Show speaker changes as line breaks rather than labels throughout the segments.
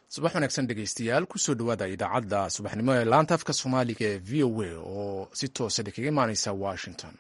subax wanaagsan dhegeystayaal kusoo dhowaada idaacadda subaxnimo ee laanta afka soomaaliga ee v o a oo si toosa kaga imaaneysa washington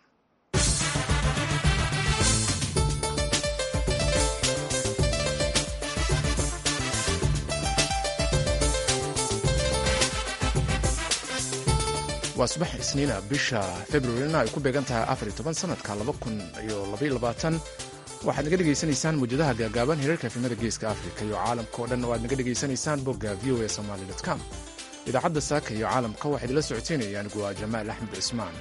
waa subax isniina bisha februarina ay ku beegan tahay afar iyo toban sanadka laba kun iyo labaiyo labaatan waxaad naga dhegaysanaysaan muwjadaha gaagaaban hirarka efimada geeska afrika iyo caalamka oo dhan oo aad naga dhegaysanaysaan bogga v o a somaly com idaacadda saaka iyo caalamka waxaa idinla socoteynaya anigu waa jamaal axmed cismaan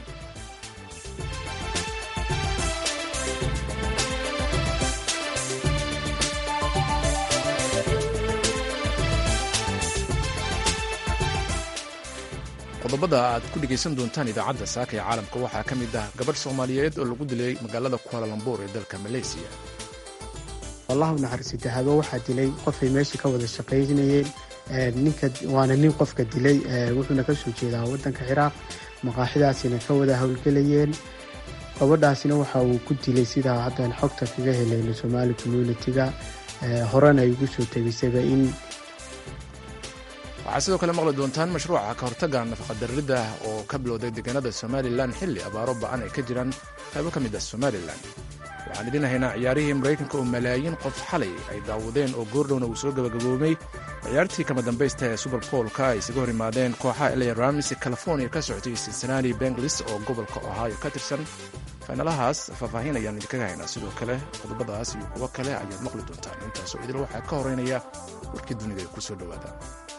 qodobada aad ku dhegaysan doontaan idaacadda saaka ee caalamka waxaa ka mid ah gabadh soomaaliyeed oo lagu dilay magaalada kualalambur ee dalka maleysiya
wallahu naxariisita habe waxaa dilay qofay meesha ka wada shaqaynayeen ninka waana nin qofka dilay wuxuuna kasoo jeedaa wadanka ciraaq maqaaxidaasina ka wada howlgelayeen gabadhaasina waxa uu ku dilay sidaa haddaan xogta kaga helayno somaali communitiga horena ay ugu soo tegisayba in
waxaad sidoo kale maqli doontaan mashruuca ka hortagga nafaqadarrida oo ka bilowday deegaanada somalilan xilli abaaro ba'an ay ka jiraan qaybo ka mid ah somalilan waxaan idin haynaa ciyaarihii maraykanka oo malaayiin qof xalay ay daawadeen oo goordhowna uu soo gabagaboomay ciyaartii kama dambaysta ee suberboolka ay isaga hor yimaadeen kooxaha la rams california ka socotay cincinnati benglis oo gobolka ohio ka tirsan faynalahaas faahfaahin ayaan idinkaga haynaa sidoo kale qodobadaas iyo kuwo kale ayaad maqli doontaan intaasoo idil waxaa ka horeynaya warkii dunida ee ku soo dhowaada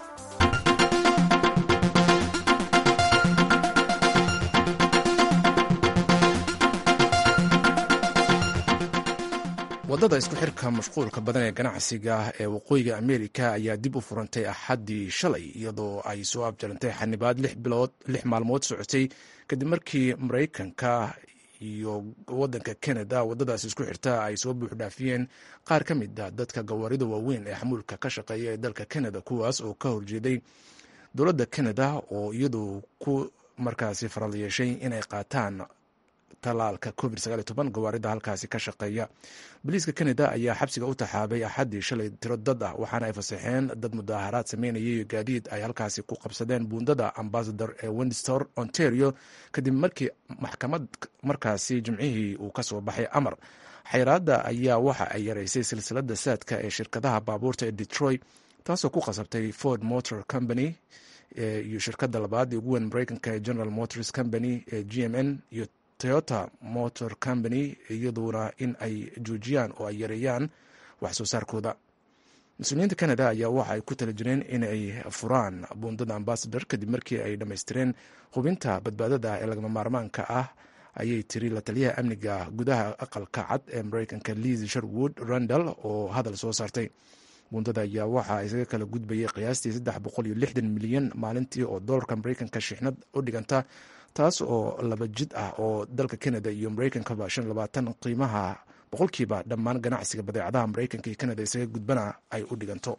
waddada isku xirka mashquulka badan ee ganacsiga ee waqooyiga ameerika ayaa dib u furantay axaddii shalay iyadoo ay soo abjarantay xanibaad lix maalmood socotay kadib markii maraykanka iyo wadanka canada waddadaas isku xirta ay soo buuxdhaafiyeen qaar ka mid a dadka gawaarida waaweyn ee xamuulka ka shaqeeya ee dalka canada kuwaas oo ka horjeeday dowladda canada oo iyadu ku markaasi faral yeeshay inay qaataan talaalka covid gawaarida halkaasi ka shaqeeya boliiska canada ayaa xabsiga u taxaabay axaddii shalay tiro dad ah waxaana ay fasaxeen dad mudaaharaad sameynayay iyo gaadiid ay halkaasi ku qabsadeen buundada ambasador ee windstor ontario kadib markii maxkamad markaasi jimcihii uu ka soo baxay amar xayraadda ayaa waxa ay yaraysay silsilada saadka ee shirkadaha baabuurta ee detroit taasoo ku qasabtay ford motor company iyo shirkada labaad ee ugu weyn mareykanka ee general motors company ee g m n iyo toyota motor company iyaduna in ay joojiyaan oo ay yareeyaan wax soo saarkooda mas-uuliyiinta canada ayaa waxa ay ku tala jireen inay furaan buundada ambasador kadib markii ay dhammaystireen hubinta badbaadada ee lagama maarmaanka ah ayay tiri la taliyaha amniga gudaha aqalka cad ee mareykanka liz sherwood randall oo hadal soo saartay buundada ayaa waxa isaga kala gudbayay qiyaastii saddex boqol iyo lixdan milyan maalintii oo doolarka mareykanka shixnad u dhiganta taas oo laba jid ah oo dalka canada iyo mareykankaba shan labaatan qiimaha boqolkiiba dhammaan ganacsiga badeecadaha mareykanka iyo canada isaga gudbana ay u dhiganto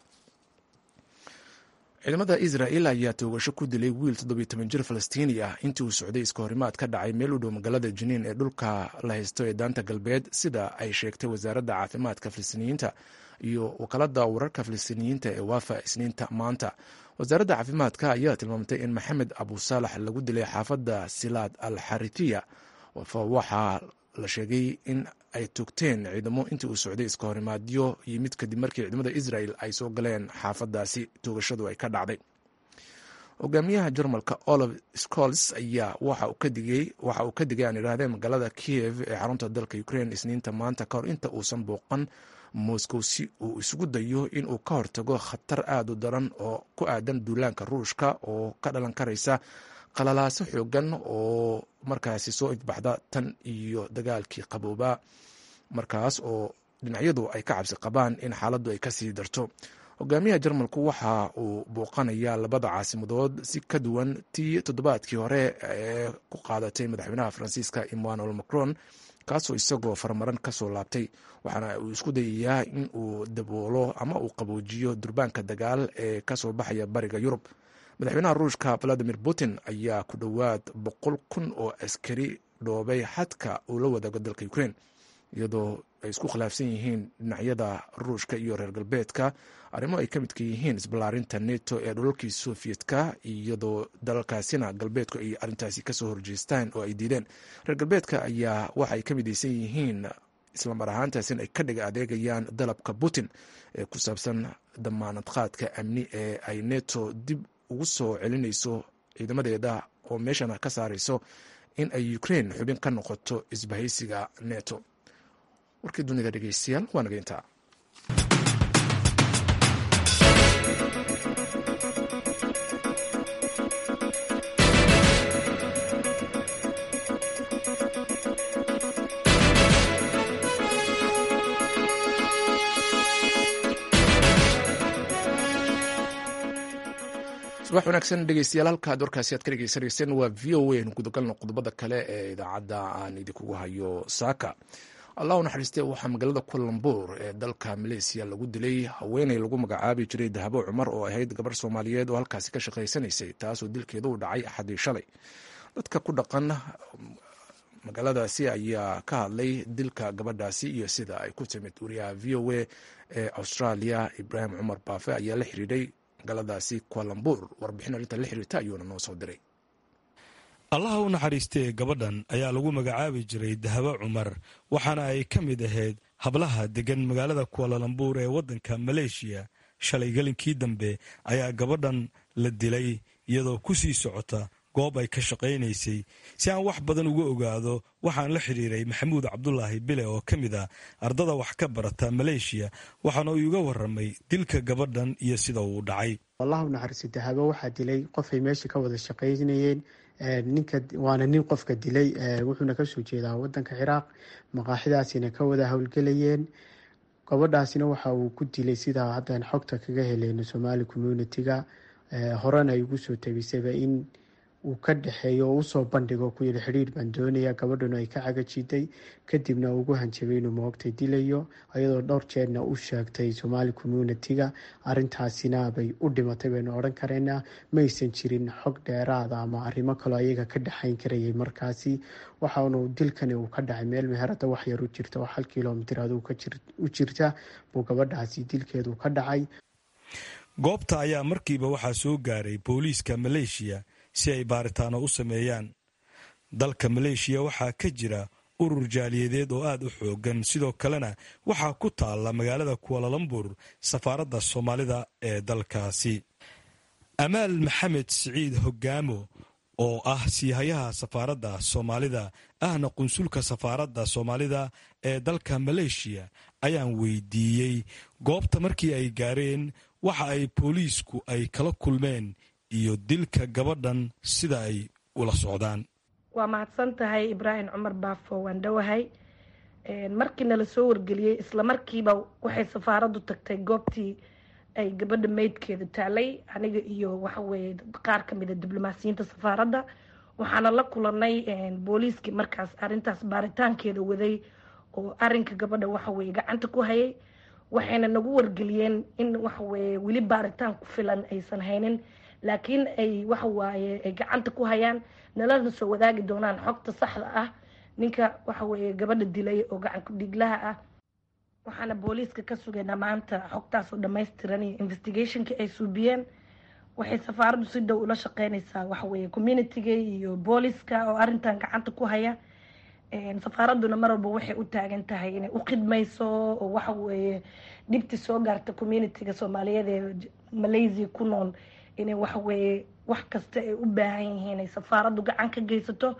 ciidamada israel ayaa toogasho ku dilay wiil toddobiyo toban jir falastiini ah intii uu socday iska horimaad ka dhacay meel u dhow magaalada jiniin ee dhulka la haysto ee daanta galbeed sida ay sheegtay wasaaradda caafimaadka falastiiniyiinta iyo wakaalada wararka falastiiniyiinta ee waafa isniinta maanta wasaaradda caafimaadka ayaa tilmaamtay in maxamed abu saalax lagu dilay xaafadda silaad al xarithiya waxaa la sheegay in ay togteen ciidamo intii uu socday iska horimaadyo yimid kadib markii ciidamada israel ay soo galeen xaafadaasi toogashadu ay ka dhacday hogaamiyaha jarmalka olaf scols ayaa waxa uu ka digay aan idhaahdeen magaalada kiev ee xarunta dalka ukraine isniinta maanta kahor inta uusan booqan moscow si uu isugu dayo inuu ka hortago khatar aada u daran oo ku aadan duulaanka ruushka oo ka dhalan karaysa qalalaaso xoogan oo markaasi soo ifbaxda tan iyo dagaalkii qaboobaa markaas oo dhinacyadu ay ka cabsi qabaan in xaaladdu ay kasii darto hogaamiyaha jarmalku waxa uu booqanayaa labada caasimadood si ka duwan tii toddobaadkii hore ee ku qaadatay madaxweynaha faransiiska emmanuel macron kaasoo isagoo farmaran kasoo laabtay waxaana uu isku dayayaa in uu daboolo ama uu qaboojiyo durbaanka dagaal ee kasoo baxaya bariga yurub madaxweynaha ruushka valadimir putin ayaa ku dhowaad boqol kun oo askari dhoobay xadka uu la wadaago dalka ukraine iyadoo ay isku khilaafsan yihiin dhinacyada ruushka iyo reer galbeedka arrimo ay ka midka yihiin isballaarinta neto ee dhulalkii soviyedka iyadoo dalalkaasina galbeedku ay arrintaasi kasoo horjeestaan oo ay diideen reer galbeedka ayaa waxa ay ka midaysan yihiin islamar ahaantaasina ay ka dhiga adeegayaan dalabka putin ee ku saabsan damaanad qaadka amni ee ay neto dib ugu soo celinayso ciidamadeeda oo meeshana ka saarayso in ay ukraine xubin ka noqoto isbahaysiga neto warkii dunida dhegeystayaal waa naga intaa subax wanaagsan dhegeystayaal halkaad warkaasi aad ka dhegeysanayseen waa v o a nu gudagalno qodobada kale ee idaacadda aan idinkugu hayo saaka allah u naxariistee waxaa magaalada kualambuur ee dalka maleysiya lagu dilay haweeney lagu magacaabi jiray dahabo cumar oo ahayd gabarh soomaaliyeed oo halkaasi ka shaqaysanaysay taasoo dilkeeda u dhacay axadii shalay dadka ku dhaqan magaaladaasi ayaa ka hadlay dilka gabadhaasi iyo sida ay ku timid wariyaha v o a ee australia ibraahim cumar baafe ayaa la xiriiray magaaladaasi kualambuur warbixin arrinta la xiriirta ayuuna noo soo diray
allaha u naxariistee gabadhan ayaa lagu magacaabi jiray dahabo cumar waxaana ay ka mid ahayd hablaha deggan magaalada kualalambuur ee waddanka maleeshiya shalay gelinkii dambe ayaa gabadhan la dilay iyadoo ku sii socota goob ay ka shaqaynaysay si aan wax badan uga ogaado waxaan la xidhiiray maxamuud cabdulaahi bile oo ka mid ah ardada wax ka barata maleeshiya waxaana uu iga waramay dilka gabadhan iyo sida uu dhacay
allahu naxariisi dahabo waxaa dilay qofay meesha ka wada shaqaynayeen ninka waana nin qofka dilay wuxuuna kasoo jeedaa wadanka ciraaq maqaaxidaasina ka wada howlgelayeen gabadhaasina waxa uu ku dilay sidaa haddaan xogta kaga heleyno somaali communitiga horena ay ugu soo tegisayba in uu ka dhexeeyo oo usoo bandhigo ku yidhi xidhiir baan doonaya gabadhuna ay ka cagajiday kadibna ugu hanjabay inuu moogtay dilayo iyadoo dhowr jeerna u sheegtay somaali communitiga arintaasina bay u dhimatay baynu odhan kareynaa maysan jirin xog dheeraada ama arrimo kaloo ayaga ka dhexayn karayay markaasi waxaanu dilkani uu ka dhacay meel meherada wax yar u jirta oo hal kilomitir aduu u jirta buu gabadhaasi dilkeedu ka dhacay
goobta ayaa markiiba waxaa soo gaaray booliiska maleeshiya si ay baaritaano u sameeyaan dalka maleeshiya waxaa ka jira urur jaaliyadeed oo aad u xoogan sidoo kalena waxaa ku taalla magaalada kualalambur safaaradda soomaalida ee dalkaasi amaal maxamed siciid hogaamo oo ah siihayaha safaaradda soomaalida ahna qunsulka safaaradda soomaalida ee dalka maleeshiya ayaan weydiiyey goobta markii ay gaareen waxa ay booliisku ay kala kulmeen iyo dilka gabadhan sida ay ula socdaan
waa mahadsan tahay ibraahim cumar baafo waan dhowahay markii nala soo wargeliyey isla markiiba waxay safaaraddu tagtay goobtii ay gabadha meydkeeda taalay aniga iyo waxaweye qaar kamida diblomaasiyiinta safaaradda waxaana la kulanay booliiskii markaas arintaas baaritaankeeda waday oo arinka gabadha waxaweye gacanta ku hayay waxayna nagu wargeliyeen in waxaweye weli baaritaan ku filan aysan haynin laakiin ay waxawaaye ay gacanta ku hayaan nalana soo wadaagi doonaan xogta saxda ah ninka waxaweye gabadha dilay oo gacanku dhiglaha ah waxaana booliiska ka sugaynaa maanta xogtaasoo dhamaystiran iyo investigationkii ay suubiyeen waxay safaaraddu si dhow ula shaqeynaysaa waxaweye communitiga iyo booliiska oo arintan gacanta ku haya safaaradduna mar walba waxay u taagan tahay inay u khidmayso oo waxaweye dhibti soo gaarta communitiga soomaaliyeed ee malaysia ku nool inay waxaweye wax kasta ay u baahan yihiin ay safaaraddu gacan ka geysato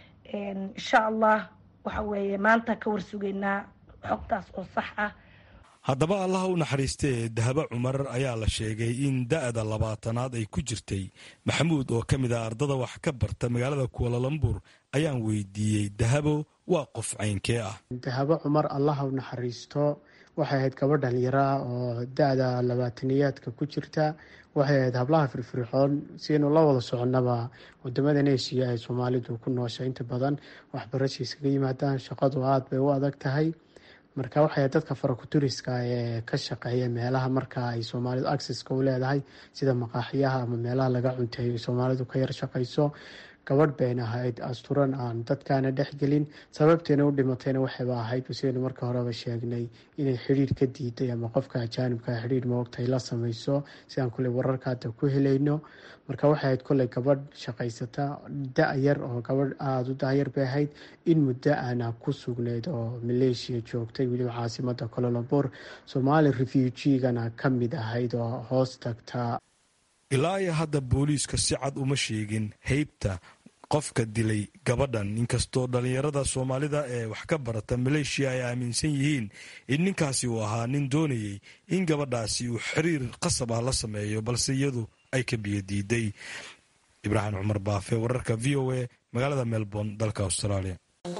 insha allah waxaweye maanta ka warsugaynaa xogtaas oo sax ah
haddaba allaha u naxariistee dahabo cumar ayaa la sheegay in da-da labaatanaad ay ku jirtay maxamuud oo ka mid ah ardada wax ka barta magaalada kualalambur ayaan weydiiyey dahabo waa qof caynkee ah
dahabo cumar allaha u naxariisto waxay ahayd gabadh dhalinyara oo da-da labaataniyaadka ku jirta waxay ahayd hablaha firfircoon siaynu la wada soconnaba wadamadan eshiya ay soomaalidu ku noosha inta badan waxbarasha iskaga yimaadaan shaqadu aada bay u adag tahay marka waxay ahayd dadka farakuturiska ee ka shaqeeya meelaha marka ay soomaalidu accesska u leedahay sida maqaaxiyaha ama meelaha laga cunteeyo soomaalidu ka yar shaqayso gabadh bayn ahayd asturan aan dadkaana dhexgelin sababteena u dhimatayna waxayba ahayd sidaynu marka horeba sheegnay inay xidhiir ka diiday ama qofka ajaanibka xidhiir moogtay la samayso sidaan kuley wararka hadda ku helayno marka waxay ahayd koley gabadh shaqaysata da-yar oo gabadh aada u da-yar bay ahayd in muddo aana ku sugneyd oo maleeshiya joogtay weliba caasimada cololabor somaali refugigana ka mid ahayd oo hoos tagta
ilaa iyo hadda booliiska si cad uma sheegin heybta qofka dilay gabadhan inkastoo dhallinyarada soomaalida ee wax ka barata maleeshiya ay aaminsan yihiin in ninkaasi uu ahaa nin doonayay in gabadhaasi uu xiriir qasab ah la sameeyo balse iyadu ay ka biyo diiday ibraahim cumar baafe wararka v o a magaalada melbourne dalka australia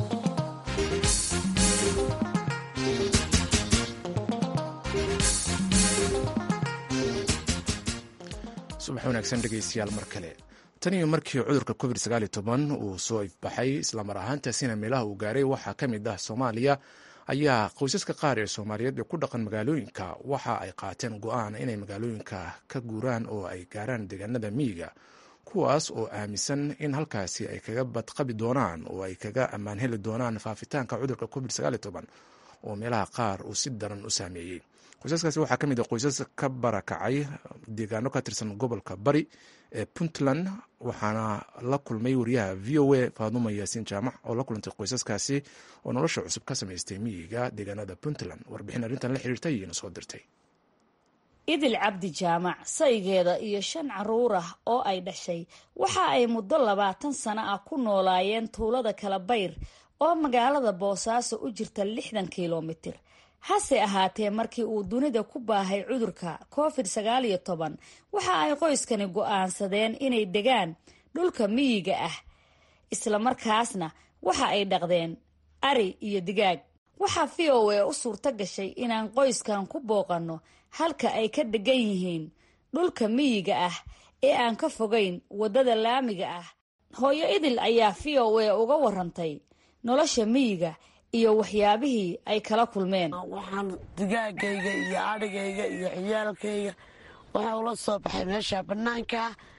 subax wanaagsan dhegeystayaal mar kale tan iyo markii cudurka covid uu soo ifbaxay islamar ahaantaasina meelaha uu gaaray waxaa ka mid ah soomaaliya ayaa qoysaska qaar ee soomaaliyeed ee ku dhaqan magaalooyinka waxa ay qaateen go-aan inay magaalooyinka ka guuraan oo ay gaaraan deegaanada miyiga kuwaas oo aaminsan in halkaasi ay kaga badqabi doonaan oo ay kaga ammaan heli doonaan faafitaanka cudurka covid oo meelaha qaar uu si daran u saameeyey qoysaskaasi waxaa ka mid ah qoysas ka barakacay deegaano ka tirsan gobolka bari ee puntland waxaana la kulmay wariyaha v o a faaduma yaasiin jaamac oo la kulantay qoysaskaasi oo nolosha cusub ka samaystay miyiga deegaanada puntland warbixin arrintan la xiriirtay iyana soo dirtay
idil cabdi jaamac saygeeda iyo shan caruur ah oo ay dhashay waxa ay muddo labaatan sano ah ku noolaayeen tuulada kala bayr oo magaalada boosaaso u jirta lixdan kilomitir hase ahaatee markii uu dunida ku baahay cudurka covid sagaal iyo toban waxa ay qoyskani go-aansadeen inay degaan dhulka miyiga ah islamarkaasna waxa ay dhaqdeen ari iyo digaag waxaa v o a u suurto gashay inaan qoyskan ku booqanno halka ay ka degan yihiin dhulka miyiga ah ee aan ka fogayn waddada laamiga ah hooyo idil ayaa v o a uga warantay nolosha miyiga iyo waxyaabihii ay kala kulmeen
waxaan digaagayga iyo adhigayga iyo ciyaalkayga waxaa ula soo baxay meesha bannaanka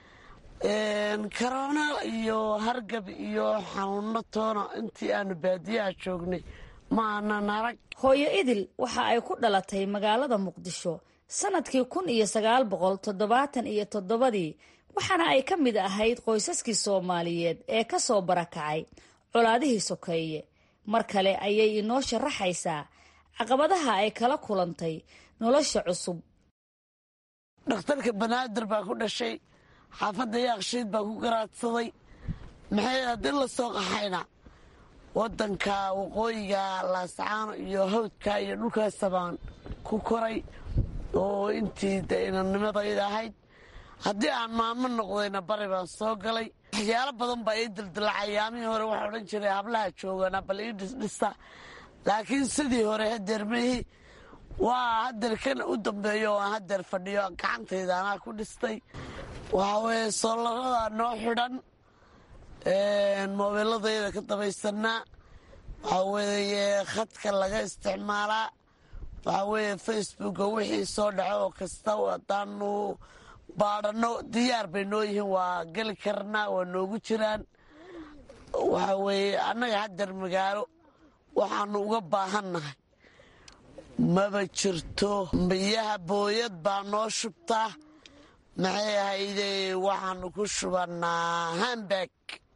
karoona iyo hargab iyo xanuuno toona intii aanu baadiyaha joognay ma aanan arag
hooyo idil waxa ay ku dhalatay magaalada muqdisho sanadkii kun iyo sagaal boqol toddobaatan iyo toddobadii waxaana ay ka mid ahayd qoysaskii soomaaliyeed ee ka soo barakacay colaadihii sokeeye mar kale ayay inoo sharaxaysaa caqabadaha ay kala kulantay nolosha cusub
dhakhtarka banaadir baa ku dhashay xaafadda yaaqshiid baa ku garaadsaday maxay haddii la soo qaxayna waddanka waqooyiga laascaano iyo hawdka iyo dhulkaasa baan ku koray oo intii de inanimadayda ahayd haddii aan maamo noqdayna bari baan soo galay waxyaalo badan baa ii dildilacay ayaamihii hore waxaa odhan jiray hablaha joogana bal ii dhisdhista laakiin sidii hore hadeer mehi waa hadeer kan u dambeeyo oo aan hadeer fadhiyo gacantayda anaa ku dhistay waxaa weeye soolaradaa noo xidhan moobeeladayda ka dabaysanaa waxaa weeye khadka laga isticmaalaa waxaa weeye facebooka wixii soo dhaco oo kasta hadaanu baadhanno diyaar bay noo yihiin waa geli karnaa waa noogu jiraan waxaa weeye annaga hadeer magaalo waxaanu uga baahannahay maba jirto biyaha booyad baa noo shubtaa maxay ahayde waxaanu ku shubannaa hambag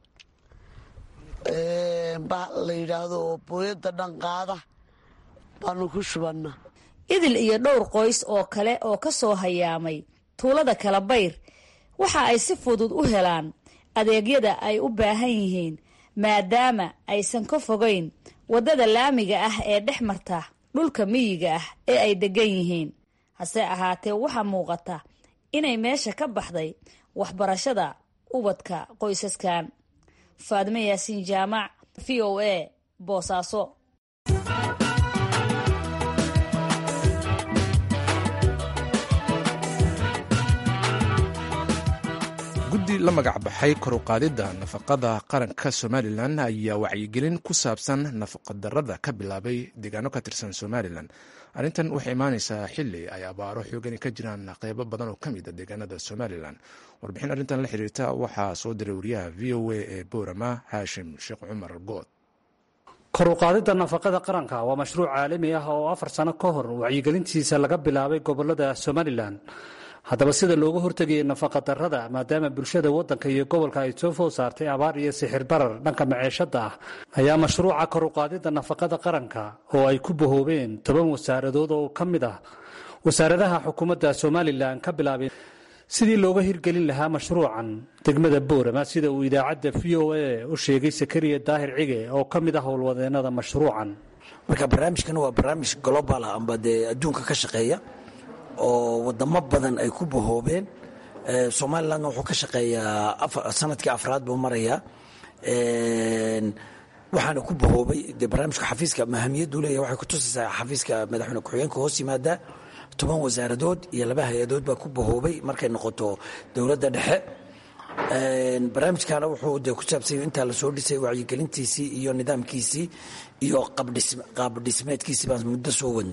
la yidhaahdo oo booyadda dhanqaada baanu ku shubannaa
idil iyo dhowr qoys oo kale oo ka soo hayaamay tuulada kala bayr waxa ay si fudud u helaan adeegyada ay u baahan yihiin maadaama aysan ka fogayn waddada laamiga ah ee dhex marta dhulka miyiga ah ee ay degan yihiin hase ahaatee waxaa muuqata inay meesha ka baxday waxbarashada ubadka qoysaskan faadime yaasiin jaamac v o a boosaaso
guddi la magac baxay koruqaadidda nafaqada qaranka somalilan ayaa wacyigelin ku saabsan nafaqadarrada ka bilaabay deegaano ka tirsan somalilan arrintan waxay imaanaysaa xili ay abaaro xoogani ka jiraan qeybo badan oo ka mid a deegaanada somalilan warbixin arrintan la xiriirta waxaa soo diray wariyaha v o a ee boorama haashim sheekh cumar good
kor u qaadidda nafaqada qaranka waa mashruuc caalami ah oo afar sano ka hor wacyigelintiisa laga bilaabay gobolada somalilan haddaba sida looga hortegayay nafaqa darrada maadaama bulshada waddanka iyo gobolka ay soo food saartay abaar iyo sixir barar dhanka maceeshadda ah ayaa mashruuca kor u qaadidda nafaqada qaranka oo ay ku bahoobeen toban wasaaradood oo ka mid ah wasaaradaha xukuumadda somalilan ka bilaabeen sidii looga hirgelin lahaa mashruucan degmada boorama sida uu idaacadda v o a u sheegay sakariya daahir cige oo ka mid ah howlwadeenada mashruucan
marka barnaamijkan waa barnaamij global ah amba dee adduunka ka shaqeeya oo wadamo badan ay ku bahoobeen somalilandna wuxuu ka shaqeeyaa sanadkii afraad buu marayaa waxaana ku bahoobay dee barnaamijka xafiiska mahamiyaddu leeyahy waxay kutusaysaa xafiiska madaxweyne ku-xigeenka hoos yimaada toban wasaaradood iyo laba hay-adood baa ku bahoobay markay noqoto dowladda dhexe barnaamijkaana wuxuu de ku saabsanya intaa lasoo dhisay wacyigelintiisii iyo nidaamkiisii iyo qaabdhismeedkiisii baan muddo soo wadnay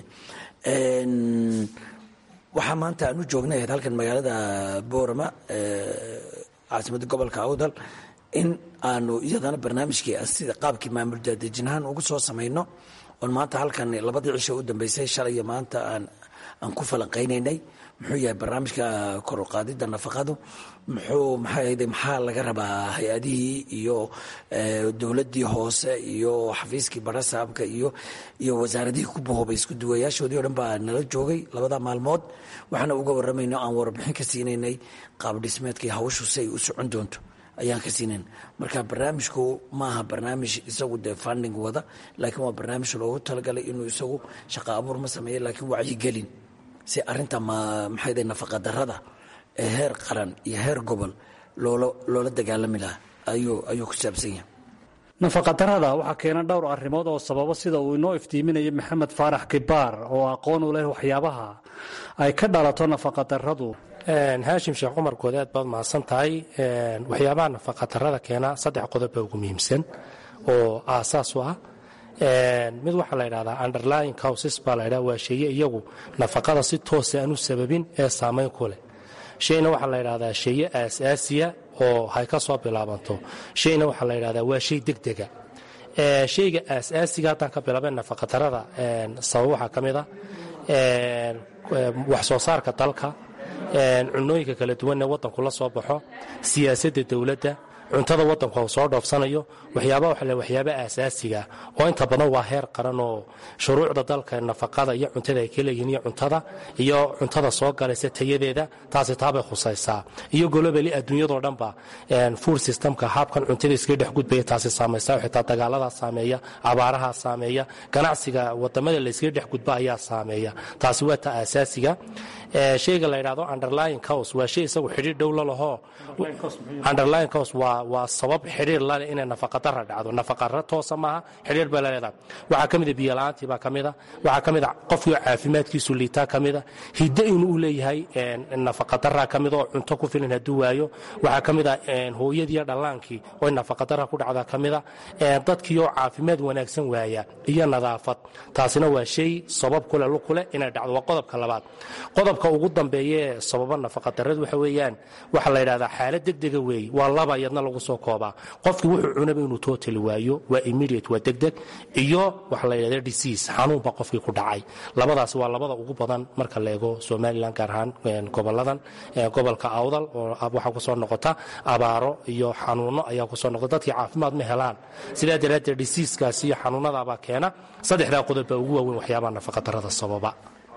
waxaa maanta aan u joognay ahayd halkan magaalada boorama caasimadda gobolka awdal in aanu iyadana barnaamijkii sida qaabkii maamul daadejinahaan ugu soo samayno oon maanta halkan labadii cisho u dambeysay shalay iyo maanta aan aan ku falanqaynaynay muxuu yahay barnaamijka kor u qaadidda nafaqadu muxuu maxaayde maxaa laga rabaa hay-adihii iyo dowladdii hoose iyo xafiiskii barasaabka iyo iyo wasaaradihii ku bahoobay isku duwayaashoodii o dhan baa nala joogay labada maalmood waxaana uga warramayno aan warbixin ka siinaynay qaab dhismeedkii hawshu si ay u socon doonto ayaan ka siinayn marka barnaamijku maaha barnaamij isagu dee funding wada laakiin waa barnaamij loogu talagalay inuu isagu shaqa abuur ma sameeya laakiin wacyigelin si arinta maxayde nafaqa darada ee heer qaran iyo heer gobol loola loola dagaalami lahaa ayuu ayuu ku saabsan yahay
nafaqadarrada waxaa keena dhowr arrimood oo sababo sida uu inoo iftiiminayo maxamed faarax kibaar oo aqoon u leh waxyaabaha ay ka dhalato nafaqadarradu
haashim sheekh cumar good aad baad mahadsan tahay waxyaabaha nafaqadarrada keena saddex qodob baa ugu muhiimsan oo aasaas u ah mid waxaa la ydhahdaa underlying causes baa la ydhaha waa sheeye iyagu nafaqada si toosa aan u sababin ee saamayn ku leh shayna waxaa la ydhahdaa sheeye aasaasiya oo hay ka soo bilaabanto shayna waxaa la ydhahdaa waa shay degdega shayga aasaasiga haddaan ka bilaabeen nafaqadarrada sabab waxaa ka mid a wax soo saarka dalka cunooyinka kala duwan ee waddanku la soo baxo siyaasadda dowladda cuntada waddanku u soo dhoofsanayo waxyaaba waxa waxyaaba aasaasiga oo inta badan waa heer qaran oo shuruucda dalka nafaqada iyo cuntada ay ka leeyihiin iyo cuntada iyo cuntada soo galaysa tayadeeda taasi taabay khusaysaa iyo golobali adduunyadoo dhanba food systemka habkan cuntada iskaga dhex gudbaya taasi saamaysa xitaa dagaaladaa saameeya abaarahaa saameeya ganacsiga wadamada la iskaga dhex gudba ayaa saameeya taasi waa ta aasaasiga shayga la yidhahdo underlying cause waa shay isagu xidhiir dhow la lahoo underlying cause waa waa sabab xidhiir lale inay nafaqadara dhacdo nafaqara toosa maaha xidhiir bay laleedahay waxaa ka mida biyola'aantii baa ka mida waxaa ka mida qofkii caafimaadkiisu liitaa ka mida hiddo inuu u leeyahay nafaqadara ka mida oo cunto ku filan hadduu waayo waxaa ka mida hooyadiiyo dhallaankii oo nafaqadara ku dhacda ka mida dadkii oo caafimaad wanaagsan waaya iyo nadaafad taasina waa shay sabab kule lukule inay dhacdo waa qodobka labaad qodobka ugu dambeeye sababa nafaqadarradu waxa weeyaan waxaa la yidhahdaa xaalad degdega weeye waa laba iyadna lagu soo koobaa qofkii wuxuu cunaba inuu tootali waayo waa immediate waa degdeg iyo waxaa la yidhahda disease xanuunba qofkii ku dhacay labadaas waa labada ugu badan marka la eego somalilan gaar ahaan goboladan gobolka awdal oo waxaa kusoo noqota abaaro iyo xanuuno ayaa kusoo noqota dadkii caafimaad ma helaan sidaa daraaddeed diseaskaasi iyo xanuunadaabaa keena saddexdaa qodob baa ugu waaweyn waxyaabaha nafaqadarrada sababa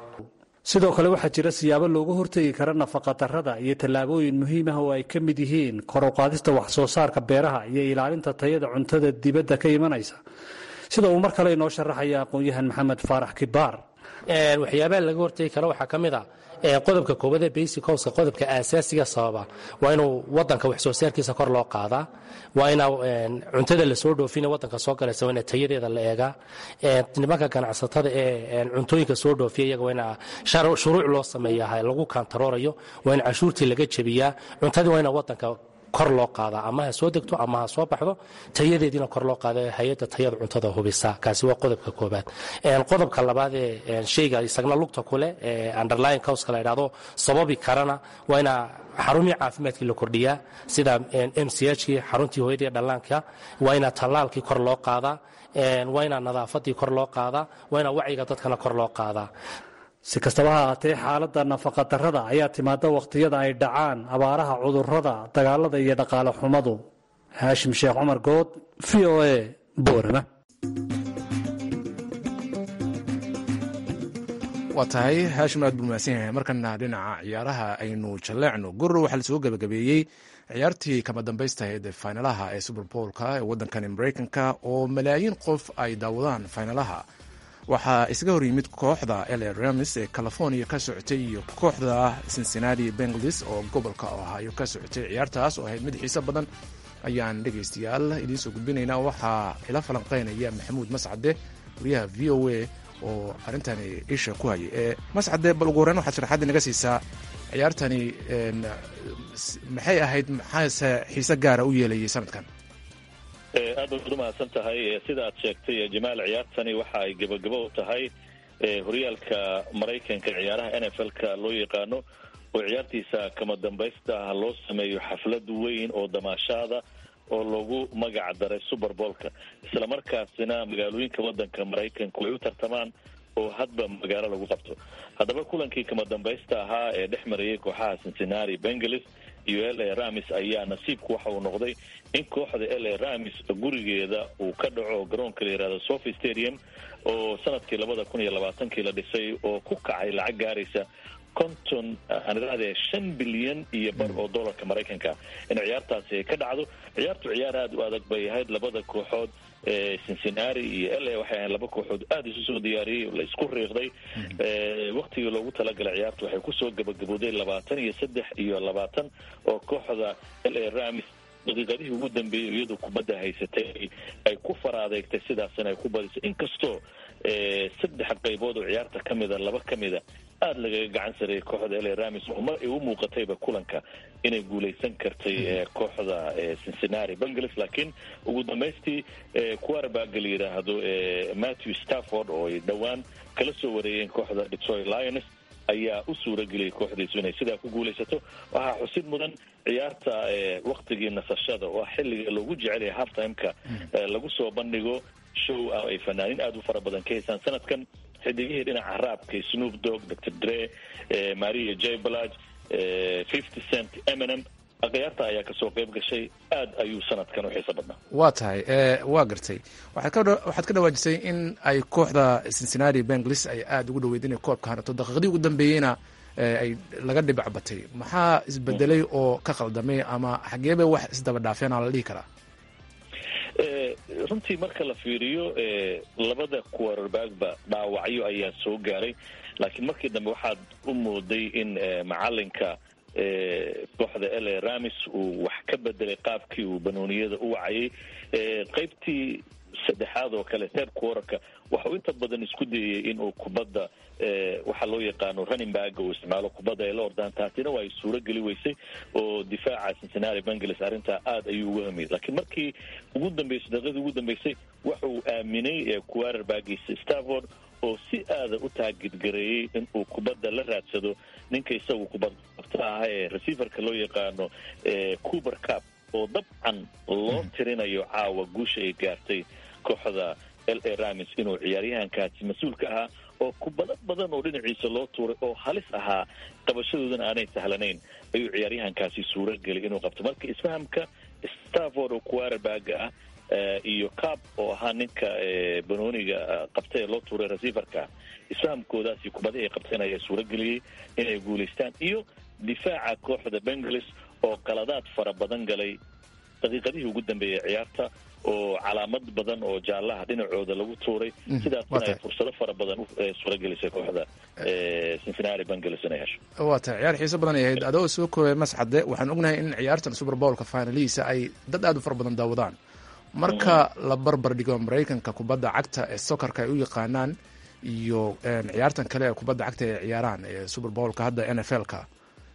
sidoo kale waxaa jira siyaabo looga hortegi kara nafaqadarrada iyo tallaabooyin muhiim ah oo ay ka mid yihiin kor u qaadista wax soo saarka beeraha iyo ilaalinta tayada cuntada dibadda ka imanaysa sida uu mar kale inoo sharaxaya aqoon-yahan maxamed faarax kibaar
waxyaabaha laga hortegi kara waxaa ka mid a qodobka koobad ee basic howska qodobka aasaasiga sababa waa inuu wadanka wax soo saarkiisa kor loo qaadaa waa ina cuntada lasoo dhoofina wadanka soo galaysa waa ina tayadeeda la eegaa nimanka ganacsatada ee cuntooyinka soo dhoofiya iyaga waa ina shuruuc loo sameeyaa lagu kantaroorayo waa in cashuurtii laga jebiyaa cuntadii waa ina wadanka kor loo qaadaa ama ha soo degto ama ha soo baxdo tayadeediina kor loo qaada hay-adda tayada cuntada hubisa kaasi waa qodobka koobaad qodobka labaad ee shayga isagna lugta kuleh ee underlying causka la idhahdo sababi karana waa inaa xarumihii caafimaadkii la kordhiyaa sida m c hkii xaruntii hooyadii dhallaanka waa inaa tallaalkii kor loo qaadaa waa inaa nadaafadii kor loo qaadaa waa inaa wacyiga dadkana kor loo qaadaa
si kastaba ha ahaatee xaaladda nafaqadarrada ayaa timaada wakhtiyada ay dhacaan abaaraha cudurrada dagaalada iyo dhaqaale xumadu haashim sheekh cumar good v o a boorama
waa tahay haashim aad buu mahadsan yahay markana dhinaca ciyaaraha aynu jalleecno gurro waxaa lasoo gabagabeeyey ciyaartii kama dambaystahayd faynalaha ee superboolka ee waddankani maraykanka oo malaayiin qof ay daawadaan faynalaha waxaa isaga hor yimid kooxda la ramis ee california ka socotay iyo kooxda cincinnati benglis oo gobolka ohio ka socotay ciyaartaas oo ahayd mid xiiso badan ayaan dhegaystayaal idiin soo gudbinaynaa waxaa ila falanqeynaya maxamuud mascade wariyaha v o a oo arrintani isha ku hayay ee mascade bal ugu horreyn waxaad sharaxaadii naga siisaa ciyaartani maxay ahayd maxaase xiise gaara u yeelayay sanadkan
aad baad umahadsan tahay sida aad sheegtay jamaal ciyaartani waxa ay gebagabo u tahay horyaalka maraykanka ciyaaraha n f l-ka loo yaqaano oo ciyaartiisa kama dambaysta ah loo sameeyo xaflad weyn oo damaashaada oo lagu magac daray superboolka islamarkaasina magaalooyinka wadanka maraykanku ay u tartamaan oo hadba magaalo lagu qabto haddaba kulankii kama dambaysta ahaa ee dhex marayay kooxaha cincinnati bengalis iyo l a ramis ayaa nasiibku waxa uu noqday in kooxda l a ramis gurigeeda uu ka dhaco garoonka la yihahdo sofi stadium oo sanadkii labada kun iyo labaatankii la dhisay oo ku kacay lacag gaaraysa konton aan idhahdee shan bilyan iyo bar oo dollarka maraykanka in ciyaartaasi ay ka dhacdo ciyaartu ciyaar aada u adag bay ahayd labada kooxood cincinnati iyo l a waxay ahayd laba kooxood aada isu soo diyaariyey la isku riiqday waktigii loogu talagalay ciyaartu waxay kusoo gabagabooday labaatan iyo saddex iyo labaatan oo kooxda l a ramis daqiiqadihii ugu dambeeyey iyadu kubadda haysatay ay ku faraadeegtay sidaasina ay ku badisay inkastoo saddex qaybood oo ciyaarta ka mida laba ka mida aada lagaga gacan sareeyay kooxda l a ramis oo mar ay u muuqatayba kulanka inay guulaysan kartay kooxda cincinnati bengalis laakiin ugu dambaystii quarterbaga la yidhaahdo matthew stafford oo ay dhowaan kala soo wareeyeen kooxda detroit lions ayaa u suurageliyay kooxdiisu inay sidaa ku guulaysato waxaa xusid mudan ciyaarta waktigii nasashada oo ah xilliga loogu jecelaya halftimeka lagu soo bandhigo show ah ay fanaaniin aada u fara badan ka haysaan sanadkan xidigihii dhinaca raabka snoop dog dr dre maria j balage fifty cent eminem ciyaarta ayaa kasoo qayb gashay aad ayuu sanadkan u xiiso badnaa
waa tahay waa gartay waxaad ka dhawaajisay in ay kooxda cincinnati benglis ay aada ugu dhaweyd inay koobka hanato daqiiqdii ugu dambeeyeyna ay laga dhibac batay maxaa isbedelay oo ka qaldamay ama xageebay wax isdaba dhaafeen aa la dhihi karaa
runtii marka la fiiriyo labada quarterbackba dhaawacyo ayaa soo gaaray laakiin markii dambe waxaad u mooday in macalinka kooxda l a ramis uu wax ka bedelay qaabkii uu banooniyada u wacayay qaybtii saddexaad oo kale third quarterka waxau inta badan isku dayay inuu kubadda waxaa loo yaqaano running baga uu isticmaalo kubadda ay la ordaan taasina waa ay suuro geli weysay oo difaaca cincinnati bengalis arrintaa aada ayuu uga hamiyay laakiin markii ugu dambeysay daqiiqdii ugu dambeysay waxa uu aaminay quarterbagiisa stafford oo si aada u taagidgareeyey in uu kubadda la raadsado ninka isagu kubad qabta ah ee receiverka loo yaqaano cuber cap oo dabcan loo tirinayo caawa guusha ay gaartay kooxda l a ramis inuu ciyaaryahankaasi mas-uulka ahaa oo kubado badan oo dhinaciisa loo tuuray oo halis ahaa qabashadoodana aanay sahlanayn ayuu ciyaaryahankaasi suuro gelay inuu qabto marka isfahamka stafford oo quarterbaga ah iyo cab oo ahaa ninka banooniga qabta ee loo tuuray receiverka isfahamkoodaasi kubadihii ay qabteen ayaa suuro geliyey inay guulaystaan iyo difaaca kooxda bengalis oo qaladaad fara badan galay daqiiqadihii ugu dambeeyay ciyaarta oo calaamad badan oo jaallaha dhinacooda lagu tuuray sidaasna ay fursado fara badan suuragelisay kooxda cincinnati bengalis inay hesho
waa tahay ciyaar xiiso badan ay ahayd adoo soo koobay masxade waxaan ognahay in ciyaartan superbowlka finalihiisa ay dad aada u fara badan daawadaan marka la barbar dhigo maraykanka kubadda cagta ee sokarka ay u yaqaanaan iyo ciyaartan kale ee kubadda cagta ay ciyaaraan ee superbowlka hadda n f l ka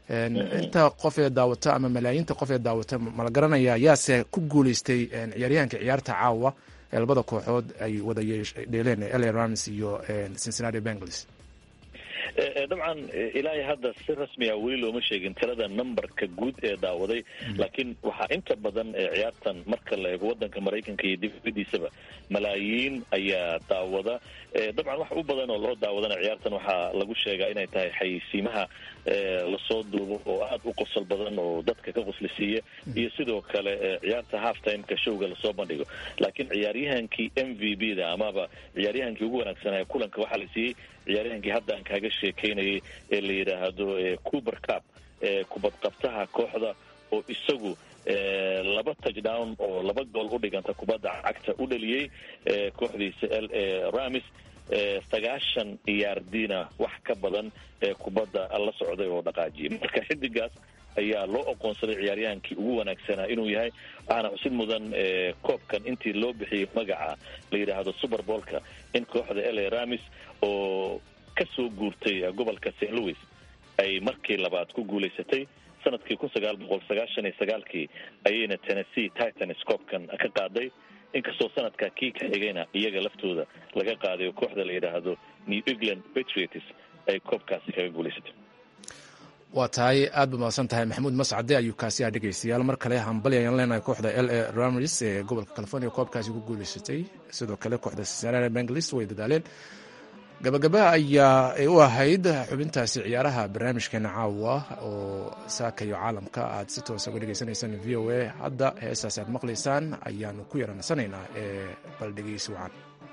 inta qof ee daawata ama malaayiinta qof ee daawata mala garanaya yaase ku guuleystay ciyaaryahanka ciyaarta caawa ee labada kooxood ay wada dheeleen la rams iyo cincinnati bengals
dabcan ilaahay hadda si rasmiya weli looma sheegin tirada numberka guud ee daawaday laakiin waxaa inta badan ciyaartan marka la eego wadanka maraykanka iyo dibadiisaba malaayiin ayaa daawada dabcan wax u badan oo loo daawadana ciyaartan waxaa lagu sheegaa inay tahay xayeysiimaha lasoo duubo oo aad u qosol badan oo dadka ka qoslisiiya iyo sidoo kale ciyaarta half timeka showga lasoo bandhigo laakiin ciyaaryahankii m v b da amaba ciyaaryahankii ugu wanaagsanaa kulanka waxaa la siiyey ciyaaryahankii hadda aan kaaga sheekaynayay ee la yidhaahdo coober cup kubadqabtaha kooxda oo isagu laba touchdown oo laba gool u dhiganta kubadda cagta u dhaliyey kooxdiisa l a ramis sagaashan iyaardina wax ka badan ee kubadda la socday oo dhaqaajiyay marka xidigaas ayaa loo oqoonsaday ciyaaryahankii ugu wanaagsanaa inuu yahay waxaana xusid mudan koobkan intii loo bixiyey magaca la yidhaahdo super boolka in kooxda l a ramis oo ka soo guurtay gobolka st louis ay markii labaad ku guulaysatay sanadkii kun sagaal boqol sagaashan iyo sagaalkii ayayna tennessee titans koobkan ka qaaday inkastoo sanadka kii ka xigayna iyaga laftooda laga qaaday oo kooxda la yidhaahdo new england patriots ay koobkaasi kaga guulaysatay
waa tahay aad ba mahadsan tahay maxamuud mascade ayuu kaasi ah dhegaystayaal mar kale hambali ayaan leenahay kooxda l a ramris ee gobolka california koobkaasi ku guulaysatay sidoo kale kooxda cincinnati bengals way dadaaleen gabagaba ayaa u ahayd xubintaasi ciyaaraha barnaamijkeena caawa oo saaka iyo caalamka aad si toosa uga dhegaysanaysaan v o a hadda heestaasi aad maqlaysaan ayaanu ku yaranansanaynaa ee bal dhegeysi wacan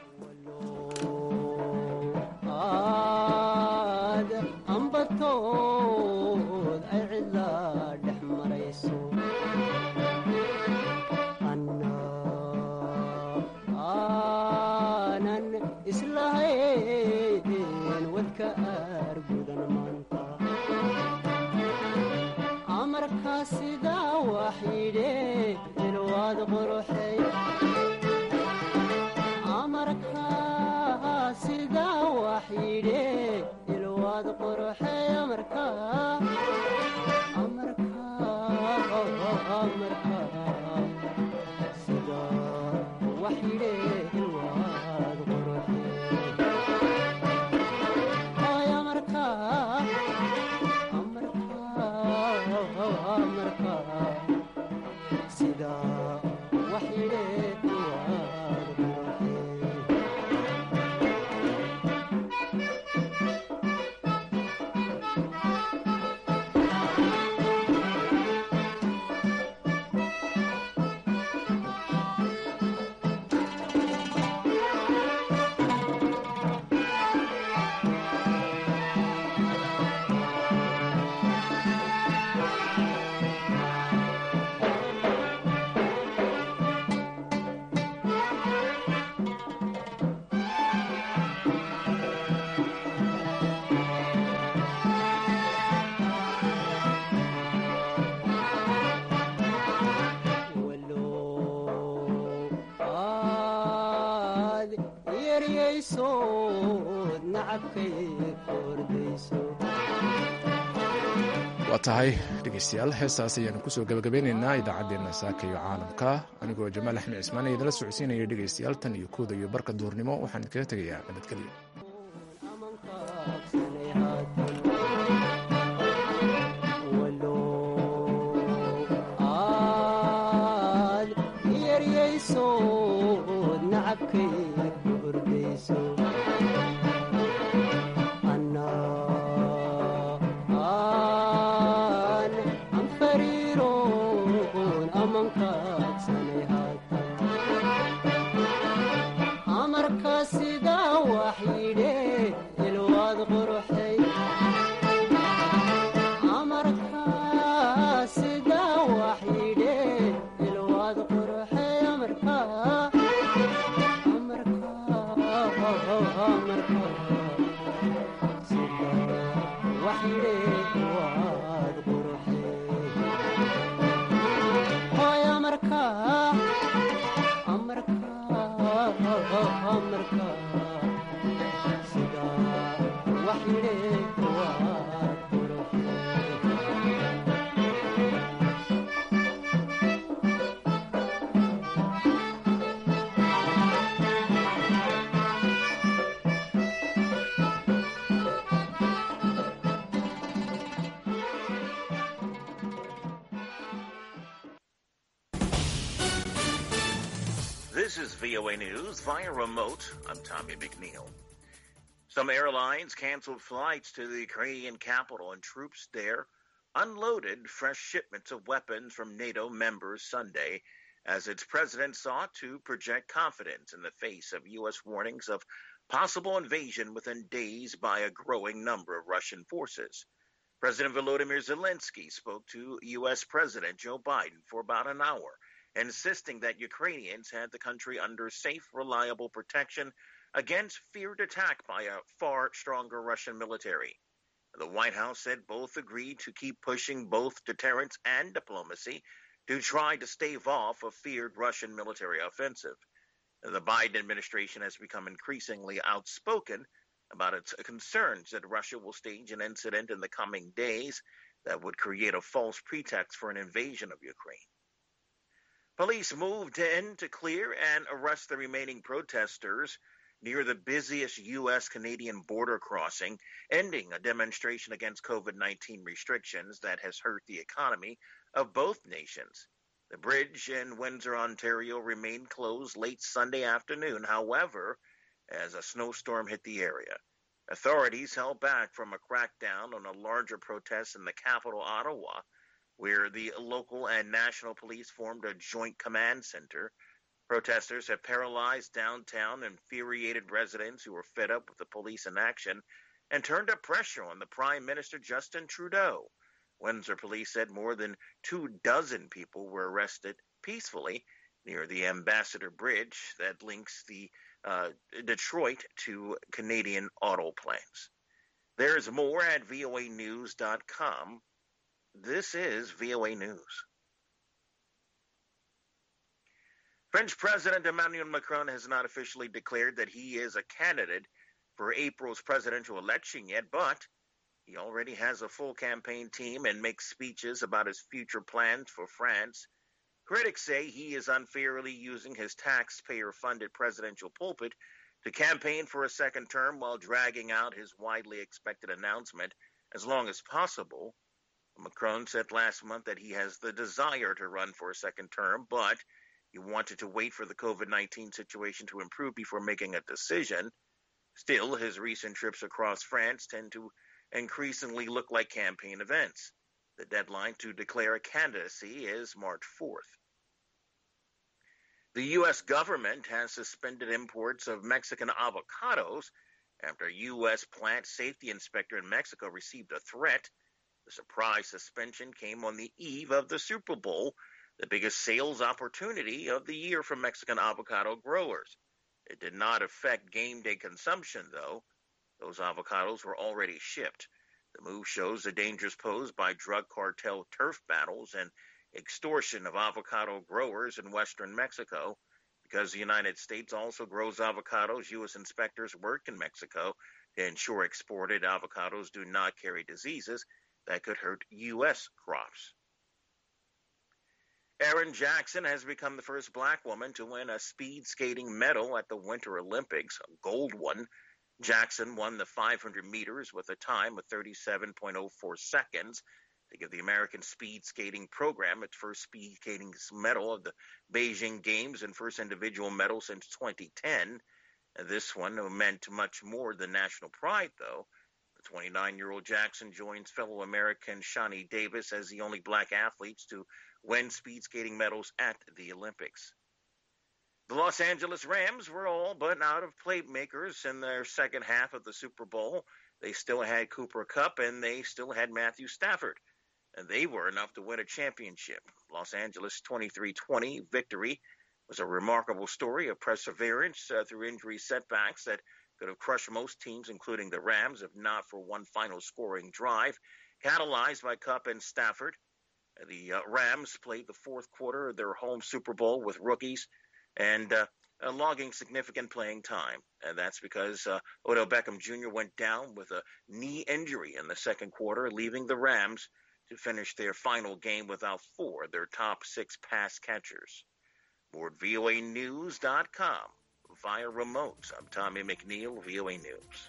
waa tahay dhegeystayaal heestaas ayaanu kusoo gabagabeynaynaa idaacaddeenna saaka iyo caalamka anigoo jamaal axmed cismaan ee idinla socodsiinaya dhegeystayaal tan iyo kooda iyo barka duhurnimo waxaan idinkaga tegayaa nabadgelyo
wax yidhe waa qurux This is VOA News via remote. I'm Tommy McNeil. Some airlines canceled flights to the Ukrainian capital and troops there unloaded fresh shipments of weapons from NATO members Sunday as its president sought to project confidence in the face of U.S. warnings of possible invasion within days by a growing number of Russian forces. President Volodymyr Zelensky spoke to U.S. President Joe Biden for about an hour, insisting that Ukrainians had the country under safe, reliable protection against feared attack by a far stronger Russian military. The White House said both agreed to keep pushing both deterrence and diplomacy to try to stave off a feared Russian military offensive. The Biden administration has become increasingly outspoken about its concerns that Russia will stage an incident in the coming days that would create a false pretext for an invasion of Ukraine. Police moved in to clear and arrest the remaining protesters near the busiest U.S. Canadian border crossing, ending a demonstration against COVID 19 restrictions that has hurt the economy of both nations. The bridge in Windsor, Ontario remained closed late Sunday afternoon, however, as a snowstorm hit the area. Authorities held back from a crackdown on a larger protest in the capital, Ottawa, where the local and national police formed a joint command center. Protesters have paralyzed downtown, infuriated residents who were fed up with the police inaction, and turned up pressure on the Prime Minister Justin Trudeau. Windsor police said more than two dozen people were arrested peacefully near the Ambassador Bridge that links the uh, Detroit to Canadian auto plants. There's more at voanews.com. This is VOA News. French President Emmanuel Macron has not officially declared that he is a candidate for April's presidential election yet, but he already has a full campaign team and makes speeches about his future plans for France. Critics say he is unfairly using his taxpayer funded presidential pulpit to campaign for a second term while dragging out his widely expected announcement as long as possible. Macron said last month that he has the desire to run for a second term, but he wanted to wait for the COVID 19 situation to improve before making a decision. Still, his recent trips across France tend to increasingly look like campaign events. The deadline to declare a candidacy is March 4th. The U.S. government has suspended imports of Mexican avocados after a U.S. plant safety inspector in Mexico received a threat. The surprise suspension came on the eve of the Super Bowl, the biggest sales opportunity of the year for Mexican avocado growers. It did not affect game day consumption, though. Those avocados were already shipped. The move shows the dangers posed by drug cartel turf battles and extortion of avocado growers in western Mexico. Because the United States also grows avocados, U.S. inspectors work in Mexico to ensure exported avocados do not carry diseases that could hurt U.S. crops. Erin Jackson has become the first black woman to win a speed skating medal at the Winter Olympics, a gold one. Jackson won the 500 meters with a time of 37.04 seconds to give the American speed skating program its first speed skating medal of the Beijing Games and first individual medal since 2010. This one meant much more than national pride, though. The 29 year old Jackson joins fellow American Shani Davis as the only black athletes to win speed skating medals at the Olympics. The Los Angeles Rams were all but out of playmakers in their second half of the Super Bowl. They still had Cooper Kupp and they still had Matthew Stafford. And they were enough to win a championship. Los Angeles 23-20 victory was a remarkable story of perseverance uh, through injury setbacks that could have crushed most teams, including the Rams, if not for one final scoring drive, catalyzed by Kupp and Stafford. The uh, Rams played the fourth quarter of their home Super Bowl with rookies and uh, uh, logging significant playing time. And that's because uh, Odell Beckham Jr. went down with a knee injury in the second quarter, leaving the Rams to finish their final game without four of their top six pass catchers. More at voanews.com via remote. I'm Tommy McNeil, VOA News.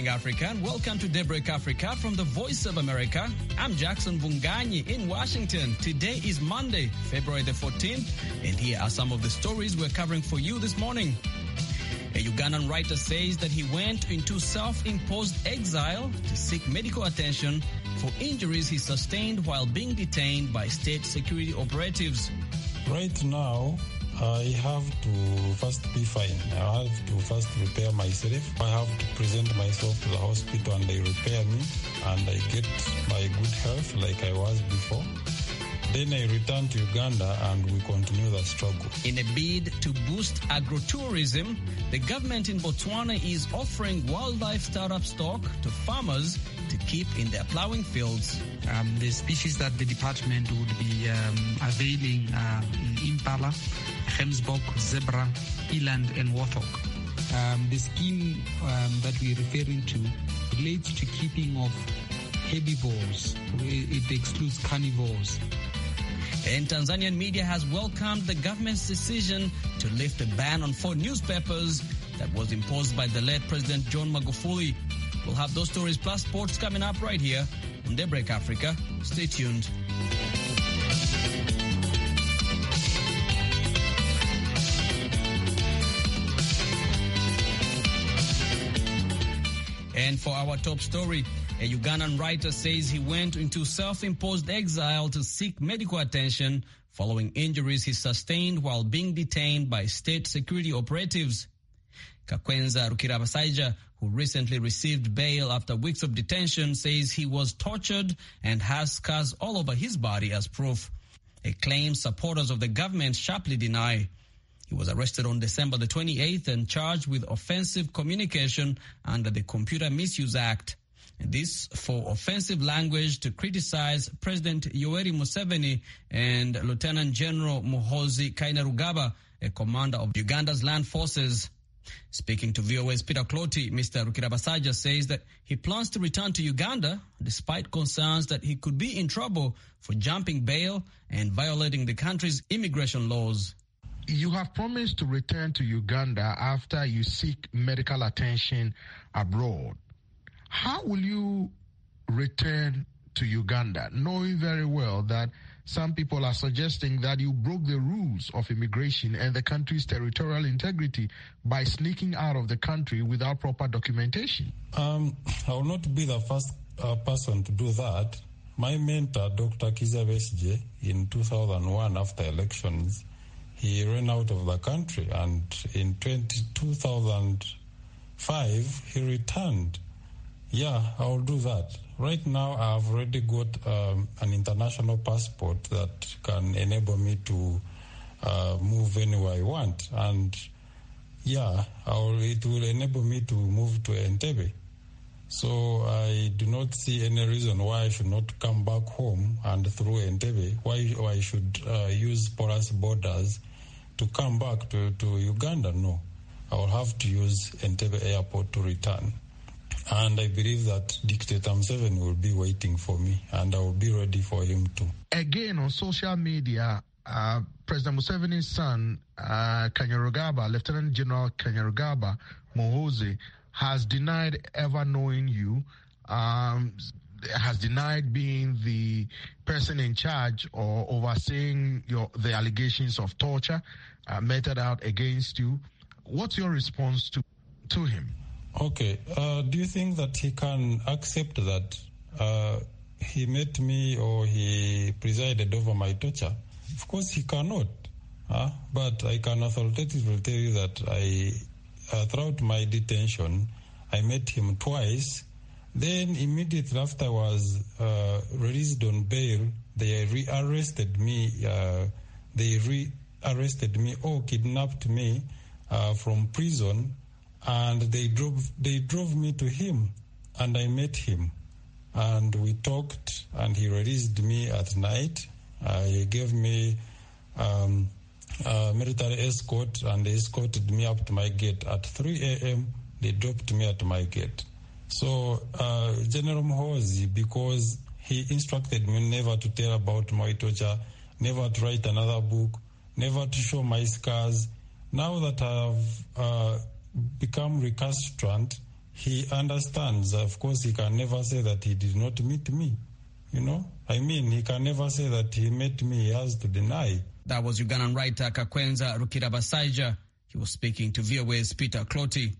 morning, Africa, and welcome to Daybreak Africa from the Voice of America. I'm Jackson Bunganyi in Washington. Today is Monday, February the 14th, and here are some of the stories we're covering for you this morning. A Ugandan writer says that he went into self-imposed exile to seek medical attention for injuries he sustained while being detained by state security operatives.
Right now, I have to first be fine. I have to first repair myself. I have to present myself to the hospital and they repair me and I get my good health like I was before. Then I return to Uganda and we continue the struggle.
In a bid to boost agrotourism, the government in Botswana is offering wildlife startup stock to farmers to keep in their plowing fields.
Um, the species that the department would be um, availing uh, impala, Hemsbok, zebra, eland, and warthog. Um, the scheme that we're referring to relates to keeping of herbivores. It excludes carnivores.
And Tanzanian media has welcomed the government's decision to lift the ban on four newspapers that was imposed by the late President John Magufuli. We'll have those stories plus sports coming up right here on Daybreak Africa. Stay tuned. And for our top story, a Ugandan writer says he went into self-imposed exile to seek medical attention following injuries he sustained while being detained by state security operatives. Kakwenza Rukirabasaija, who recently received bail after weeks of detention, says he was tortured and has scars all over his body as proof. A claim supporters of the government sharply deny. He was arrested on December the 28th and charged with offensive communication under the Computer Misuse Act. This for offensive language to criticize President Yoweri Museveni and Lieutenant General Muhozi Kainerugaba, a commander of Uganda's land forces. Speaking to VOA's Peter Clotty, Mr. Rukirabasaja says that he plans to return to Uganda despite concerns that he could be in trouble for jumping bail and violating the country's immigration laws.
You have promised to return to Uganda after you seek medical attention abroad. How will you return to Uganda, knowing very well that some people are suggesting that you broke the rules of immigration and the country's territorial integrity by sneaking out of the country without proper documentation?
Um, I will not be the first uh, person to do that. My mentor, Dr. Kiza Besje, in 2001, after elections, he ran out of the country, and in 20, 2005, he returned. Yeah, I will do that. Right now, I've already got um, an international passport that can enable me to uh, move anywhere I want. And yeah, will, it will enable me to move to Entebbe. So I do not see any reason why I should not come back home and through Entebbe, why, why I should uh, use porous borders to come back to, to Uganda. No, I will have to use Entebbe airport to return. And I believe that Dictator Museveni will be waiting for me, and I will be ready for him too.
Again, on social media, uh, President Museveni's son, uh, Kanyarugaba, Lieutenant General Kanyarugaba Mohoze, has denied ever knowing you, um, has denied being the person in charge or overseeing your, the allegations of torture uh, meted out against you. What's your response to, to him?
Okay. Uh, do you think that he can accept that uh, he met me or he presided over my torture? Of course, he cannot. Uh, but I can authoritatively tell you that I, throughout my detention, I met him twice. Then immediately after I was released on bail, they rearrested me. they rearrested me or kidnapped me from prison and they drove they drove me to him and I met him and we talked and he released me at night uh, he gave me um, a military escort and they escorted me up to my gate at 3 a.m they dropped me at my gate so uh, General Mhozi because he instructed me never to tell about my torture never to write another book never to show my scars now that I've uh, become recalcitrant, he understands. Of course, he can never say that he did not meet me. You know, I mean, he can never say that he met me. He has to deny.
That was Ugandan writer Kakwenza Rukirabasaija. He was speaking to VOA's Peter Clotty.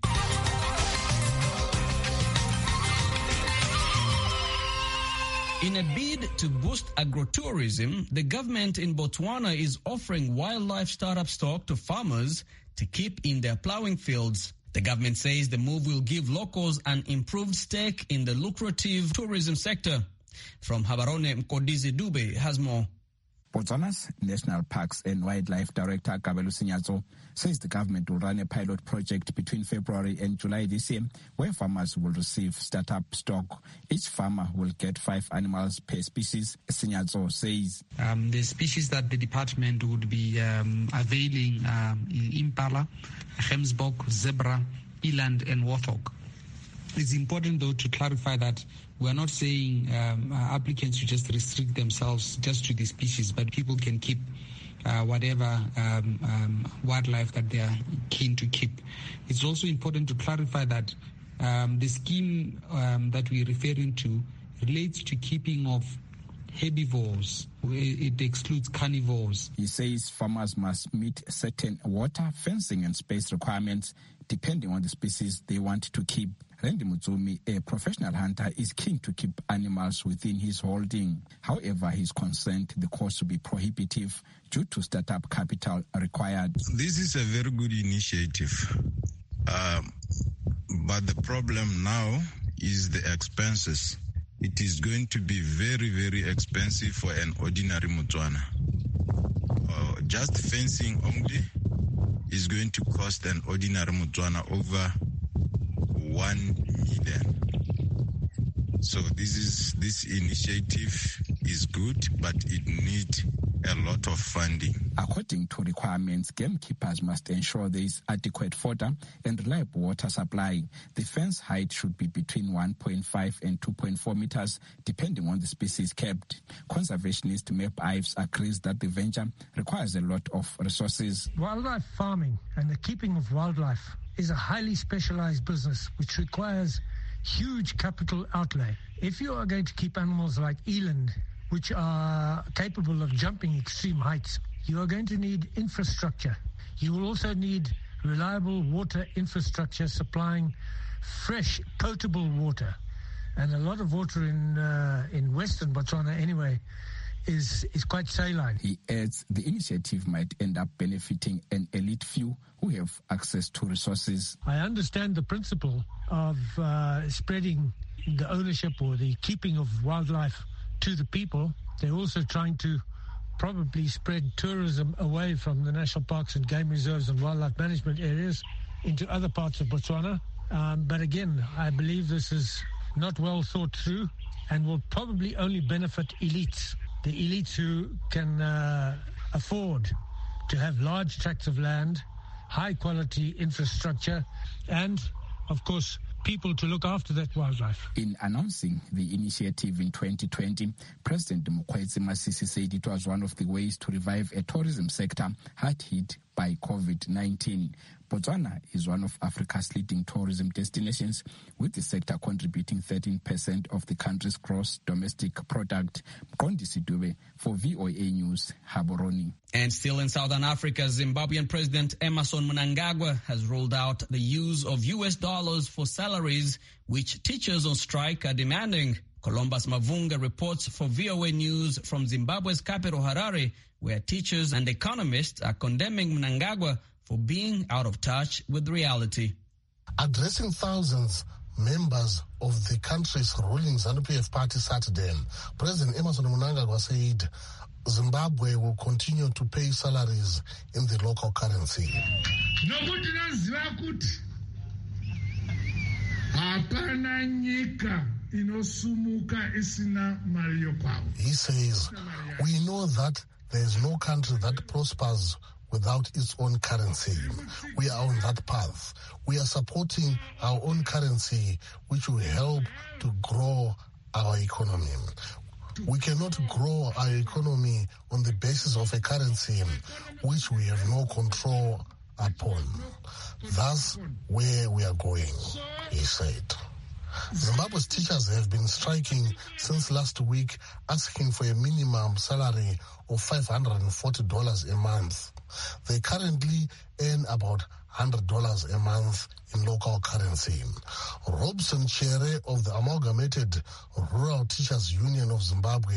In a bid to boost agrotourism, the government in Botswana is offering wildlife startup stock to farmers to keep in their plowing fields. The government says the move will give locals an improved stake in the lucrative tourism sector. From Habarone Mkodizi Dube has more.
Botswana's National Parks and Wildlife Director Kabelu Sinyatso says the government will run a pilot project between February and July this year where farmers will receive startup stock. Each farmer will get five animals per species, Sinyatso says.
Um, the species that the department would be um, availing um, impala, Gemsbok, zebra, eland and warthog. It's important though to clarify that we're not saying um, uh, applicants should just restrict themselves just to the species, but people can keep uh, whatever um, um, wildlife that they are keen to keep. It's also important to clarify that um, the scheme um, that we're referring to relates to keeping of herbivores. It excludes carnivores.
He says farmers must meet certain water, fencing, and space requirements depending on the species they want to keep. Randy Mutsumi, a professional hunter, is keen to keep animals within his holding. However, he's concerned the cost will be prohibitive due to startup capital required.
This is a very good initiative. Um, but the problem now is the expenses. It is going to be very, very expensive for an ordinary Mutswana. Uh, just fencing only is going to cost an ordinary Mutswana over 1 million. So this is this initiative is good, but it needs a lot of funding.
According to requirements, gamekeepers must ensure there is adequate fodder and reliable water supply. The fence height should be between 1.5 and 2.4 meters, depending on the species kept. Conservationist Map Ives agrees that the venture requires a lot of resources.
Wildlife farming and the keeping of wildlife is a highly specialized business which requires huge capital outlay. If you are going to keep animals like eland, which are capable of jumping extreme heights, you are going to need infrastructure. You will also need reliable water infrastructure supplying fresh, potable water. And a lot of water in uh, in western Botswana, anyway, is is quite saline.
He adds the initiative might end up benefiting an elite few who have access to resources.
I understand the principle of uh, spreading the ownership or the keeping of wildlife to the people. They're also trying to probably spread tourism away from the national parks and game reserves and wildlife management areas into other parts of Botswana. Um, but again, I believe this is not well thought through and will probably only benefit elites. The elites who can uh, afford to have large tracts of land, high quality infrastructure, and, of course, people to look after that wildlife.
In announcing the initiative in 2020, President Mokgweetsi Masisi said it was one of the ways to revive a tourism sector hard hit by COVID-19. Botswana is one of Africa's leading tourism destinations, with the sector contributing 13% of the country's gross domestic product. Gondi Sidube for VOA News, Haboroni.
And still in Southern Africa, Zimbabwean President Emerson Mnangagwa has ruled out the use of US dollars for salaries, which teachers on strike are demanding. Columbus Mavunga reports for VOA News from Zimbabwe's capital Harare, where teachers and economists are condemning Mnangagwa for being out of touch with reality.
Addressing thousands members of the country's ruling ZANU-PF party Saturday, President Emerson Mnangagwa said Zimbabwe will continue to pay salaries in the local currency.
nokuti naziva kuti hapana nyika inosumuka isina mari yokwavo
He says, We know that there is no country that prospers without its own currency. We are on that path. We are supporting our own currency, which will help to grow our economy. We cannot grow our economy on the basis of a currency which we have no control upon. That's where we are going. he said. Zimbabwe's teachers have been striking since last week, asking for a minimum salary of $540 a month. They currently earn about $100 a month in local currency. Robson Chere of the Amalgamated Rural Teachers Union of Zimbabwe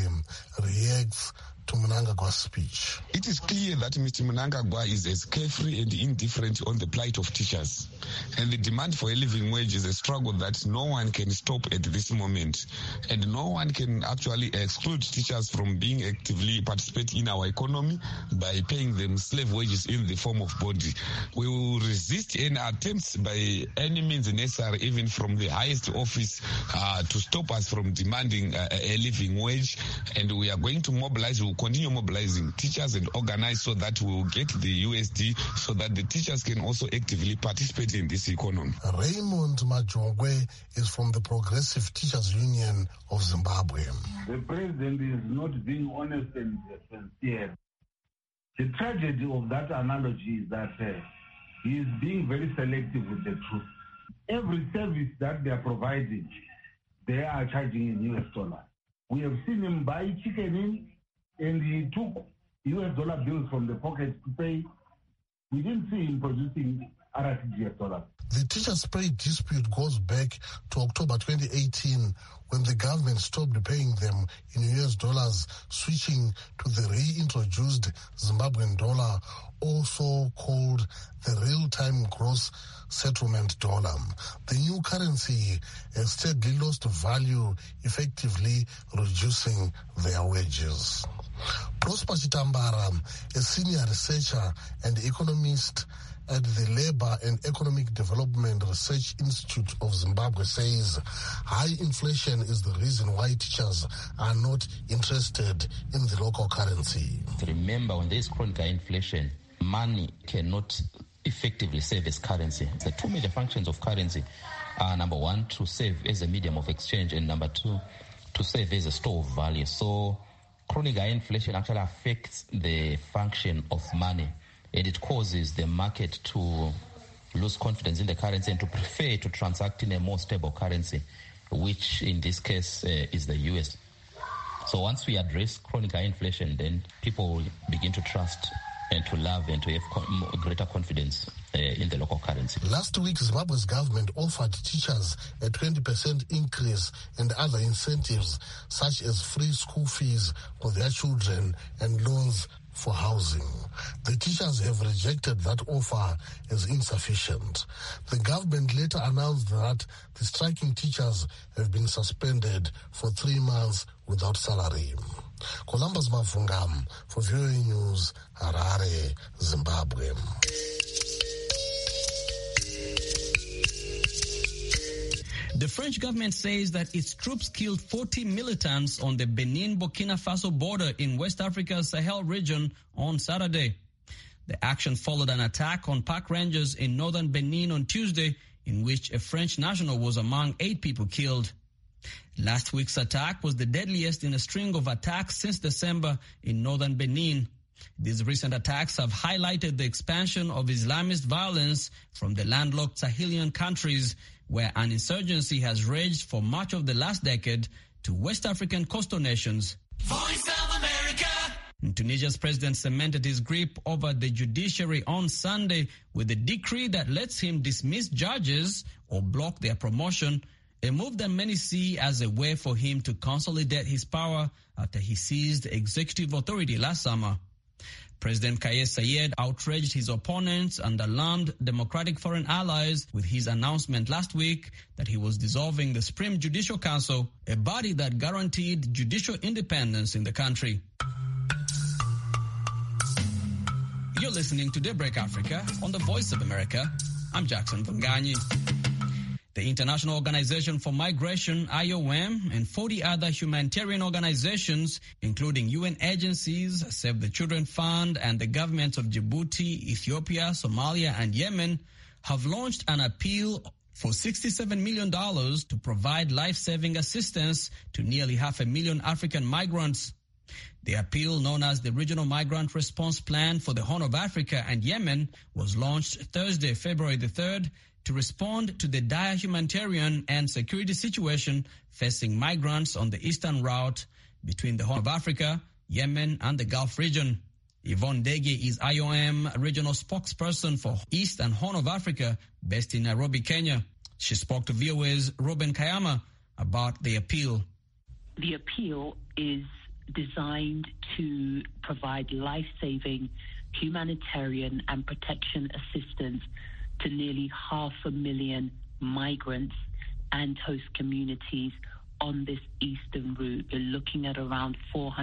reacts to Mnangagwa's speech.
It is clear that Mr. Mnangagwa is as carefree and indifferent on the plight of teachers. And the demand for a living wage is a struggle that no one can stop at this moment. And no one can actually exclude teachers from being actively participating in our economy by paying them slave wages in the form of body. We will resist any attempts by any means necessary, even from the highest office, uh, to stop us from demanding uh, a living wage. And we are going to mobilize, we will continue mobilizing teachers and organize so that we will get the USD so that the teachers can also actively participate in this economy.
Raymond Majongwe is from the Progressive Teachers Union of Zimbabwe.
The president is not being honest and sincere. The tragedy of that analogy is that uh, he is being very selective with the truth. Every service that they are providing, they are charging in US dollar. We have seen him buy chicken in, and he took US dollar bills from the pocket to pay. We didn't see him producing RTGS dollars.
The teachers' pay dispute goes back to October 2018 when the government stopped paying them in US dollars, switching to the reintroduced Zimbabwean dollar, also called the real-time gross settlement dollar. The new currency has steadily lost value, effectively reducing their wages. Prosper Chitambara, a senior researcher and economist at the Labour and Economic Development Research Institute of Zimbabwe says high inflation is the reason why teachers are not interested in the local currency.
Remember, when there is chronic high inflation, money cannot effectively serve as currency. The two major functions of currency are number one, to serve as a medium of exchange, and number two, to serve as a store of value. So, chronic high inflation actually affects the function of money and it causes the market to lose confidence in the currency and to prefer to transact in a more stable currency, which in this case uh, is the US. So once we address chronic high inflation, then people will begin to trust and to love and to have co- greater confidence uh, in the local currency.
Last week, Zimbabwe's government offered teachers a 20% increase and other incentives, such as free school fees for their children and loans for housing. The teachers have rejected that offer as insufficient. The government later announced that the striking teachers have been suspended for three months without salary. Columbus Mavungam for VOA News, Harare, Zimbabwe.
The French government says that its troops killed 40 militants on the Benin Burkina Faso border in West Africa's Sahel region on Saturday. The action followed an attack on park rangers in northern Benin on Tuesday, in which a French national was among eight people killed. Last week's attack was the deadliest in a string of attacks since December in northern Benin. These recent attacks have highlighted the expansion of Islamist violence from the landlocked Sahelian countries where an insurgency has raged for much of the last decade to West African coastal nations.
Voice of America.
Tunisia's president cemented his grip over the judiciary on Sunday with a decree that lets him dismiss judges or block their promotion, a move that many see as a way for him to consolidate his power after he seized executive authority last summer. President Kais Saied outraged his opponents and alarmed democratic foreign allies with his announcement last week that he was dissolving the Supreme Judicial Council, a body that guaranteed judicial independence in the country. You're listening to Daybreak Africa on the Voice of America. I'm Jackson Vunganyi. The International Organization for Migration, IOM, and 40 other humanitarian organizations, including UN agencies, Save the Children Fund, and the governments of Djibouti, Ethiopia, Somalia, and Yemen, have launched an appeal for $67 million to provide life-saving assistance to nearly half a million African migrants. The appeal, known as the Regional Migrant Response Plan for the Horn of Africa and Yemen, was launched Thursday, February the 3rd, to respond to the dire humanitarian and security situation facing migrants on the eastern route between the Horn of Africa, Yemen, and the Gulf region. Yvonne Dege is IOM regional spokesperson for East and Horn of Africa, based in Nairobi, Kenya. She spoke to VOA's Ruben Kayama about the appeal.
The appeal is designed to provide life saving humanitarian and protection assistance to nearly half a million migrants and host communities on this eastern route. We're looking at around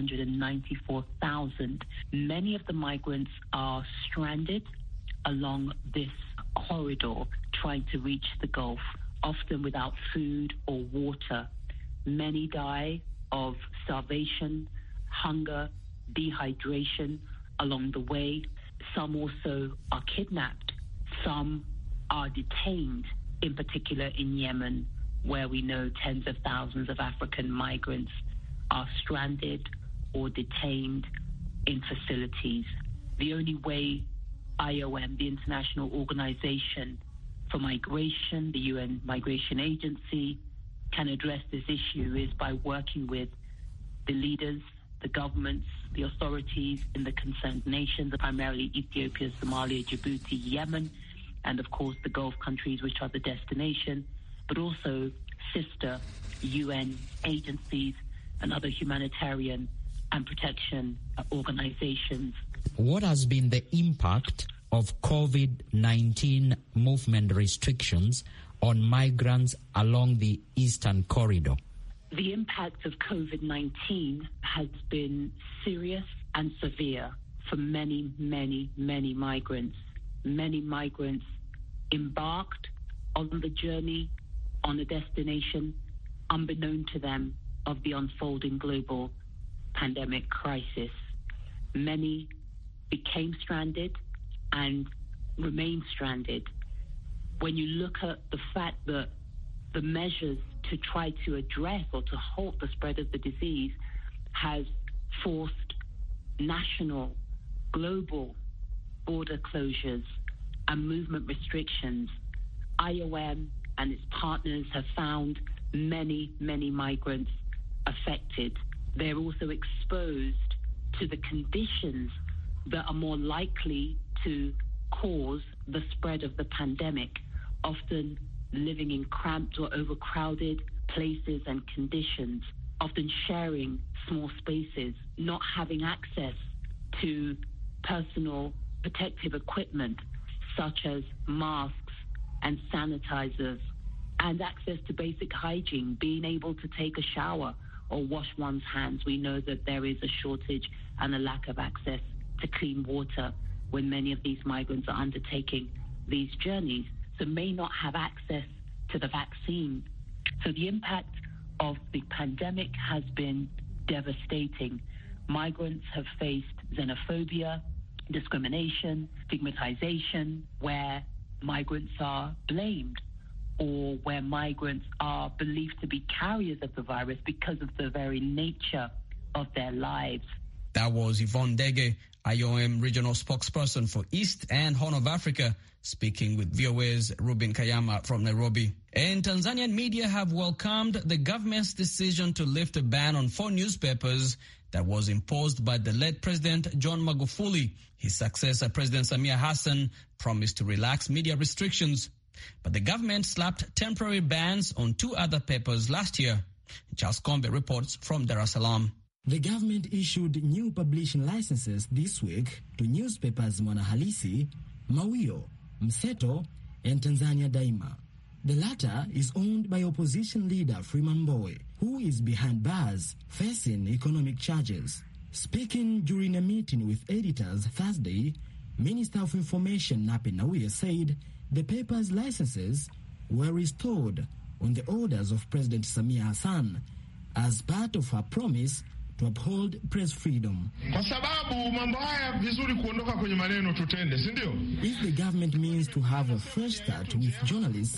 494,000. Many of the migrants are stranded along this corridor trying to reach the Gulf, often without food or water. Many die of starvation, hunger, dehydration along the way. Some also are kidnapped. Some are detained, in particular in Yemen, where we know tens of thousands of African migrants are stranded or detained in facilities. The only way IOM, the International Organization for Migration, the UN Migration Agency, can address this issue is by working with the leaders, the governments, the authorities in the concerned nations, primarily Ethiopia, Somalia, Djibouti, Yemen, and of course the Gulf countries, which are the destination, but also sister UN agencies and other humanitarian and protection organizations.
What has been the impact of COVID 19 movement restrictions on migrants along the Eastern Corridor?
The impact of COVID 19 has been serious and severe for many, many, many migrants. Many migrants embarked on the journey on a destination unbeknown to them of the unfolding global pandemic crisis. Many became stranded and remain stranded. When you look at the fact that the measures to try to address or to halt the spread of the disease has forced national, global border closures and movement restrictions, IOM and its partners have found many, many migrants affected. They're also exposed to the conditions that are more likely to cause the spread of the pandemic, often living in cramped or overcrowded places and conditions, often sharing small spaces, not having access to personal protective equipment such as masks and sanitizers, and access to basic hygiene, being able to take a shower or wash one's hands. We know that there is a shortage and a lack of access to clean water when many of these migrants are undertaking these journeys, so may not have access to the vaccine. So the impact of the pandemic has been devastating. Migrants have faced xenophobia, discrimination, stigmatization, where migrants are blamed or where migrants are believed to be carriers of the virus because of the very nature of their lives.
That was Yvonne Dege, IOM regional spokesperson for East and Horn of Africa, speaking with VOA's Ruben Kayama from Nairobi. And Tanzanian media have welcomed the government's decision to lift a ban on four newspapers that was imposed by the late President John Magufuli. His successor, President Samia Hassan, promised to relax media restrictions. But the government slapped temporary bans on two other papers last year. Charles Combe reports from Dar es Salaam.
The government issued new publishing licenses this week to newspapers Mwanahalisi, Mawio, Mseto, and Tanzania Daima. The latter is owned by opposition leader Freeman Mbowe, who is behind bars facing economic charges. Speaking during a meeting with editors Thursday, Minister of Information Nape Nnauye said the paper's licenses were restored on the orders of President Samia Hassan as part of her promise to uphold press freedom.
Kwa sababu mambo haya vizuri kuondoka kwenye maneno tutende, si ndio?
If the government means to have a fresh start with journalists,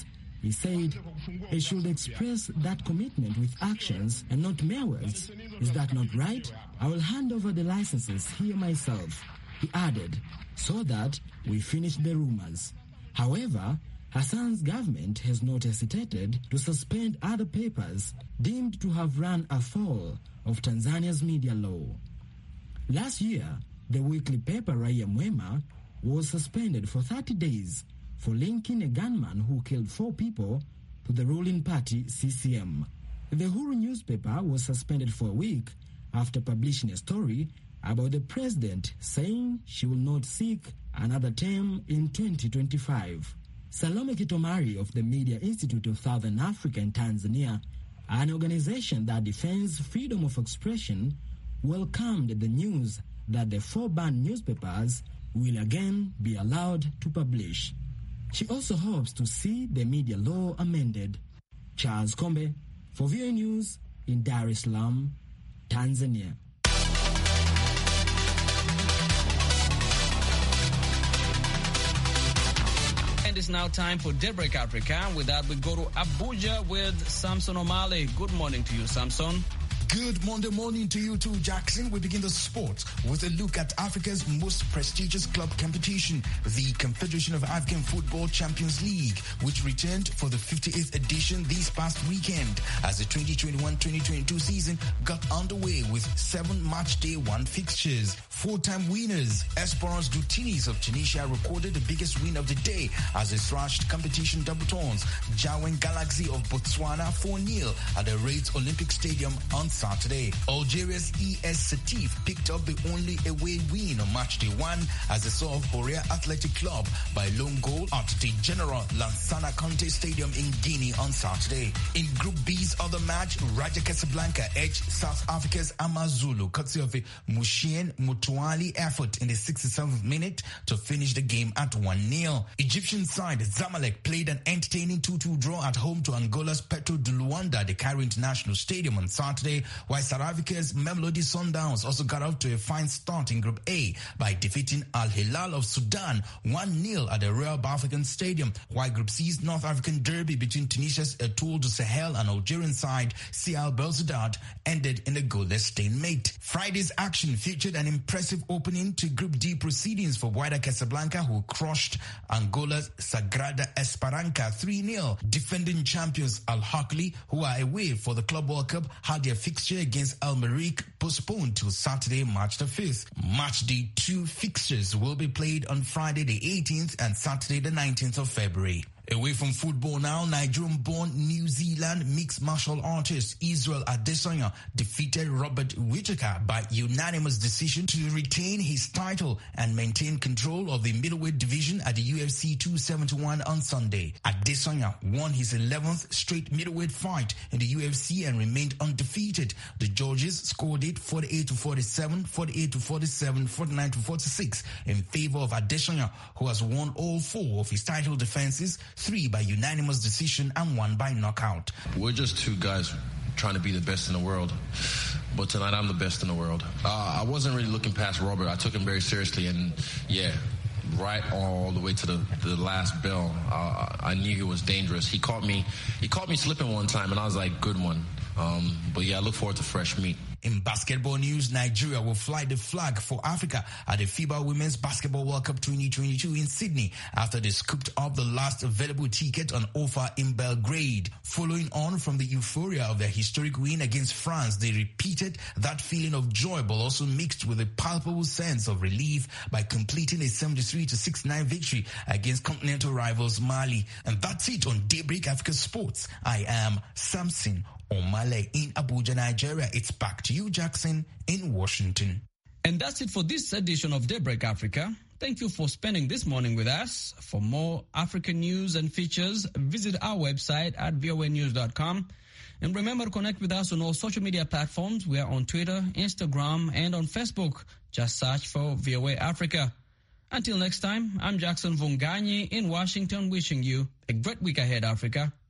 He said he should express that commitment with actions and not mere words. Is that not right? I will hand over the licenses here myself, he added, so that we finish the rumors. However, Hassan's government has not hesitated to suspend other papers deemed to have run afoul of Tanzania's media law. Last year, the weekly paper Raia Mwema was suspended for 30 days for linking a gunman who killed four people to the ruling party CCM. The Huru newspaper was suspended for a week after publishing a story about the president saying she will not seek another term in 2025. Salome Kitomari of the Media Institute of Southern Africa in Tanzania, an organization that defends freedom of expression, welcomed the news that the four banned newspapers will again be allowed to publish. She also hopes to see the media law amended. Charles Kombe for VOA News in Dar es Salaam, Tanzania.
And it's now time for Daybreak Africa. With that, we go to Abuja with Samson O'Malley. Good morning to you, Samson.
Good Monday morning to you too, Jackson. We begin the sport with a look at Africa's most prestigious club competition, the Confederation of African Football Champions League, which returned for the 58th edition this past weekend as the 2021-2022 season got underway with seven match day one fixtures. Four-time winners, Esperance Dutinis of Tunisia recorded the biggest win of the day as they thrashed competition debutants Jawen Galaxy of Botswana 4-0 at the Raids Olympic Stadium on Saturday. Algeria's ES Setif picked up the only away win on match day one as they saw Horea Athletic Club by lone goal at the General Lansana Conte Stadium in Guinea on Saturday. In Group B's other match, Raja Casablanca edged South Africa's Amazulu courtesy of a Mushien Mutuali effort in the 67th minute to finish the game at 1-0. Egyptian side Zamalek played an entertaining 2-2 draw at home to Angola's Petro de Luanda at the Cairo International Stadium on Saturday while South Africa's Mamelodi Sundowns also got off to a fine start in Group A by defeating Al Hilal of Sudan 1-0 at the Royal Bafokeng Stadium, while Group C's North African derby between Tunisia's Etoile du Sahel and Algerian side CL Belouizdad ended in a goalless stalemate. Friday's action featured an impressive opening to Group D proceedings for Wydad Casablanca who crushed Angola's Sagrada Esperanca 3-0. Defending champions Al Hakli who are away for the Club World Cup had their fixture against Al Mariq postponed till Saturday, March the 5th. Match day two fixtures will be played on Friday the 18th and Saturday the 19th of February. Away from football now, Nigerian-born New Zealand mixed martial artist Israel Adesanya defeated Robert Whittaker by unanimous decision to retain his title and maintain control of the middleweight division at the UFC 271 on Sunday. Adesanya won his 11th straight middleweight fight in the UFC and remained undefeated. The judges scored it 48 to 47, 48 to 47, 49 to 46 in favor of Adesanya, who has won all four of his title defenses three by unanimous decision and one by knockout.
We're just two guys trying to be the best in the world. But tonight I'm the best in the world. Uh, I wasn't really looking past Robert. I took him very seriously, and yeah, right all the way to the, the last bell, uh, I knew he was dangerous. He caught me. He caught me slipping one time, and I was like, "Good one." Um, but yeah, I look forward to fresh meat.
In basketball news, Nigeria will fly the flag for Africa at the FIBA Women's Basketball World Cup 2022 in Sydney after they scooped up the last available ticket on offer in Belgrade. Following on from the euphoria of their historic win against France, they repeated that feeling of joy but also mixed with a palpable sense of relief by completing a 73 to 69 victory against continental rivals Mali. And that's it on Daybreak Africa Sports. I am Samson Omale in Abuja, Nigeria. It's back to you, Jackson, in Washington.
And that's it for this edition of Daybreak Africa. Thank you for spending this morning with us. For more African news and features, visit our website at voanews.com. And remember to connect with us on all social media platforms. We are on Twitter, Instagram, and on Facebook. Just search for VOA Africa. Until next time, I'm Jackson Vunganyi in Washington wishing you a great week ahead, Africa.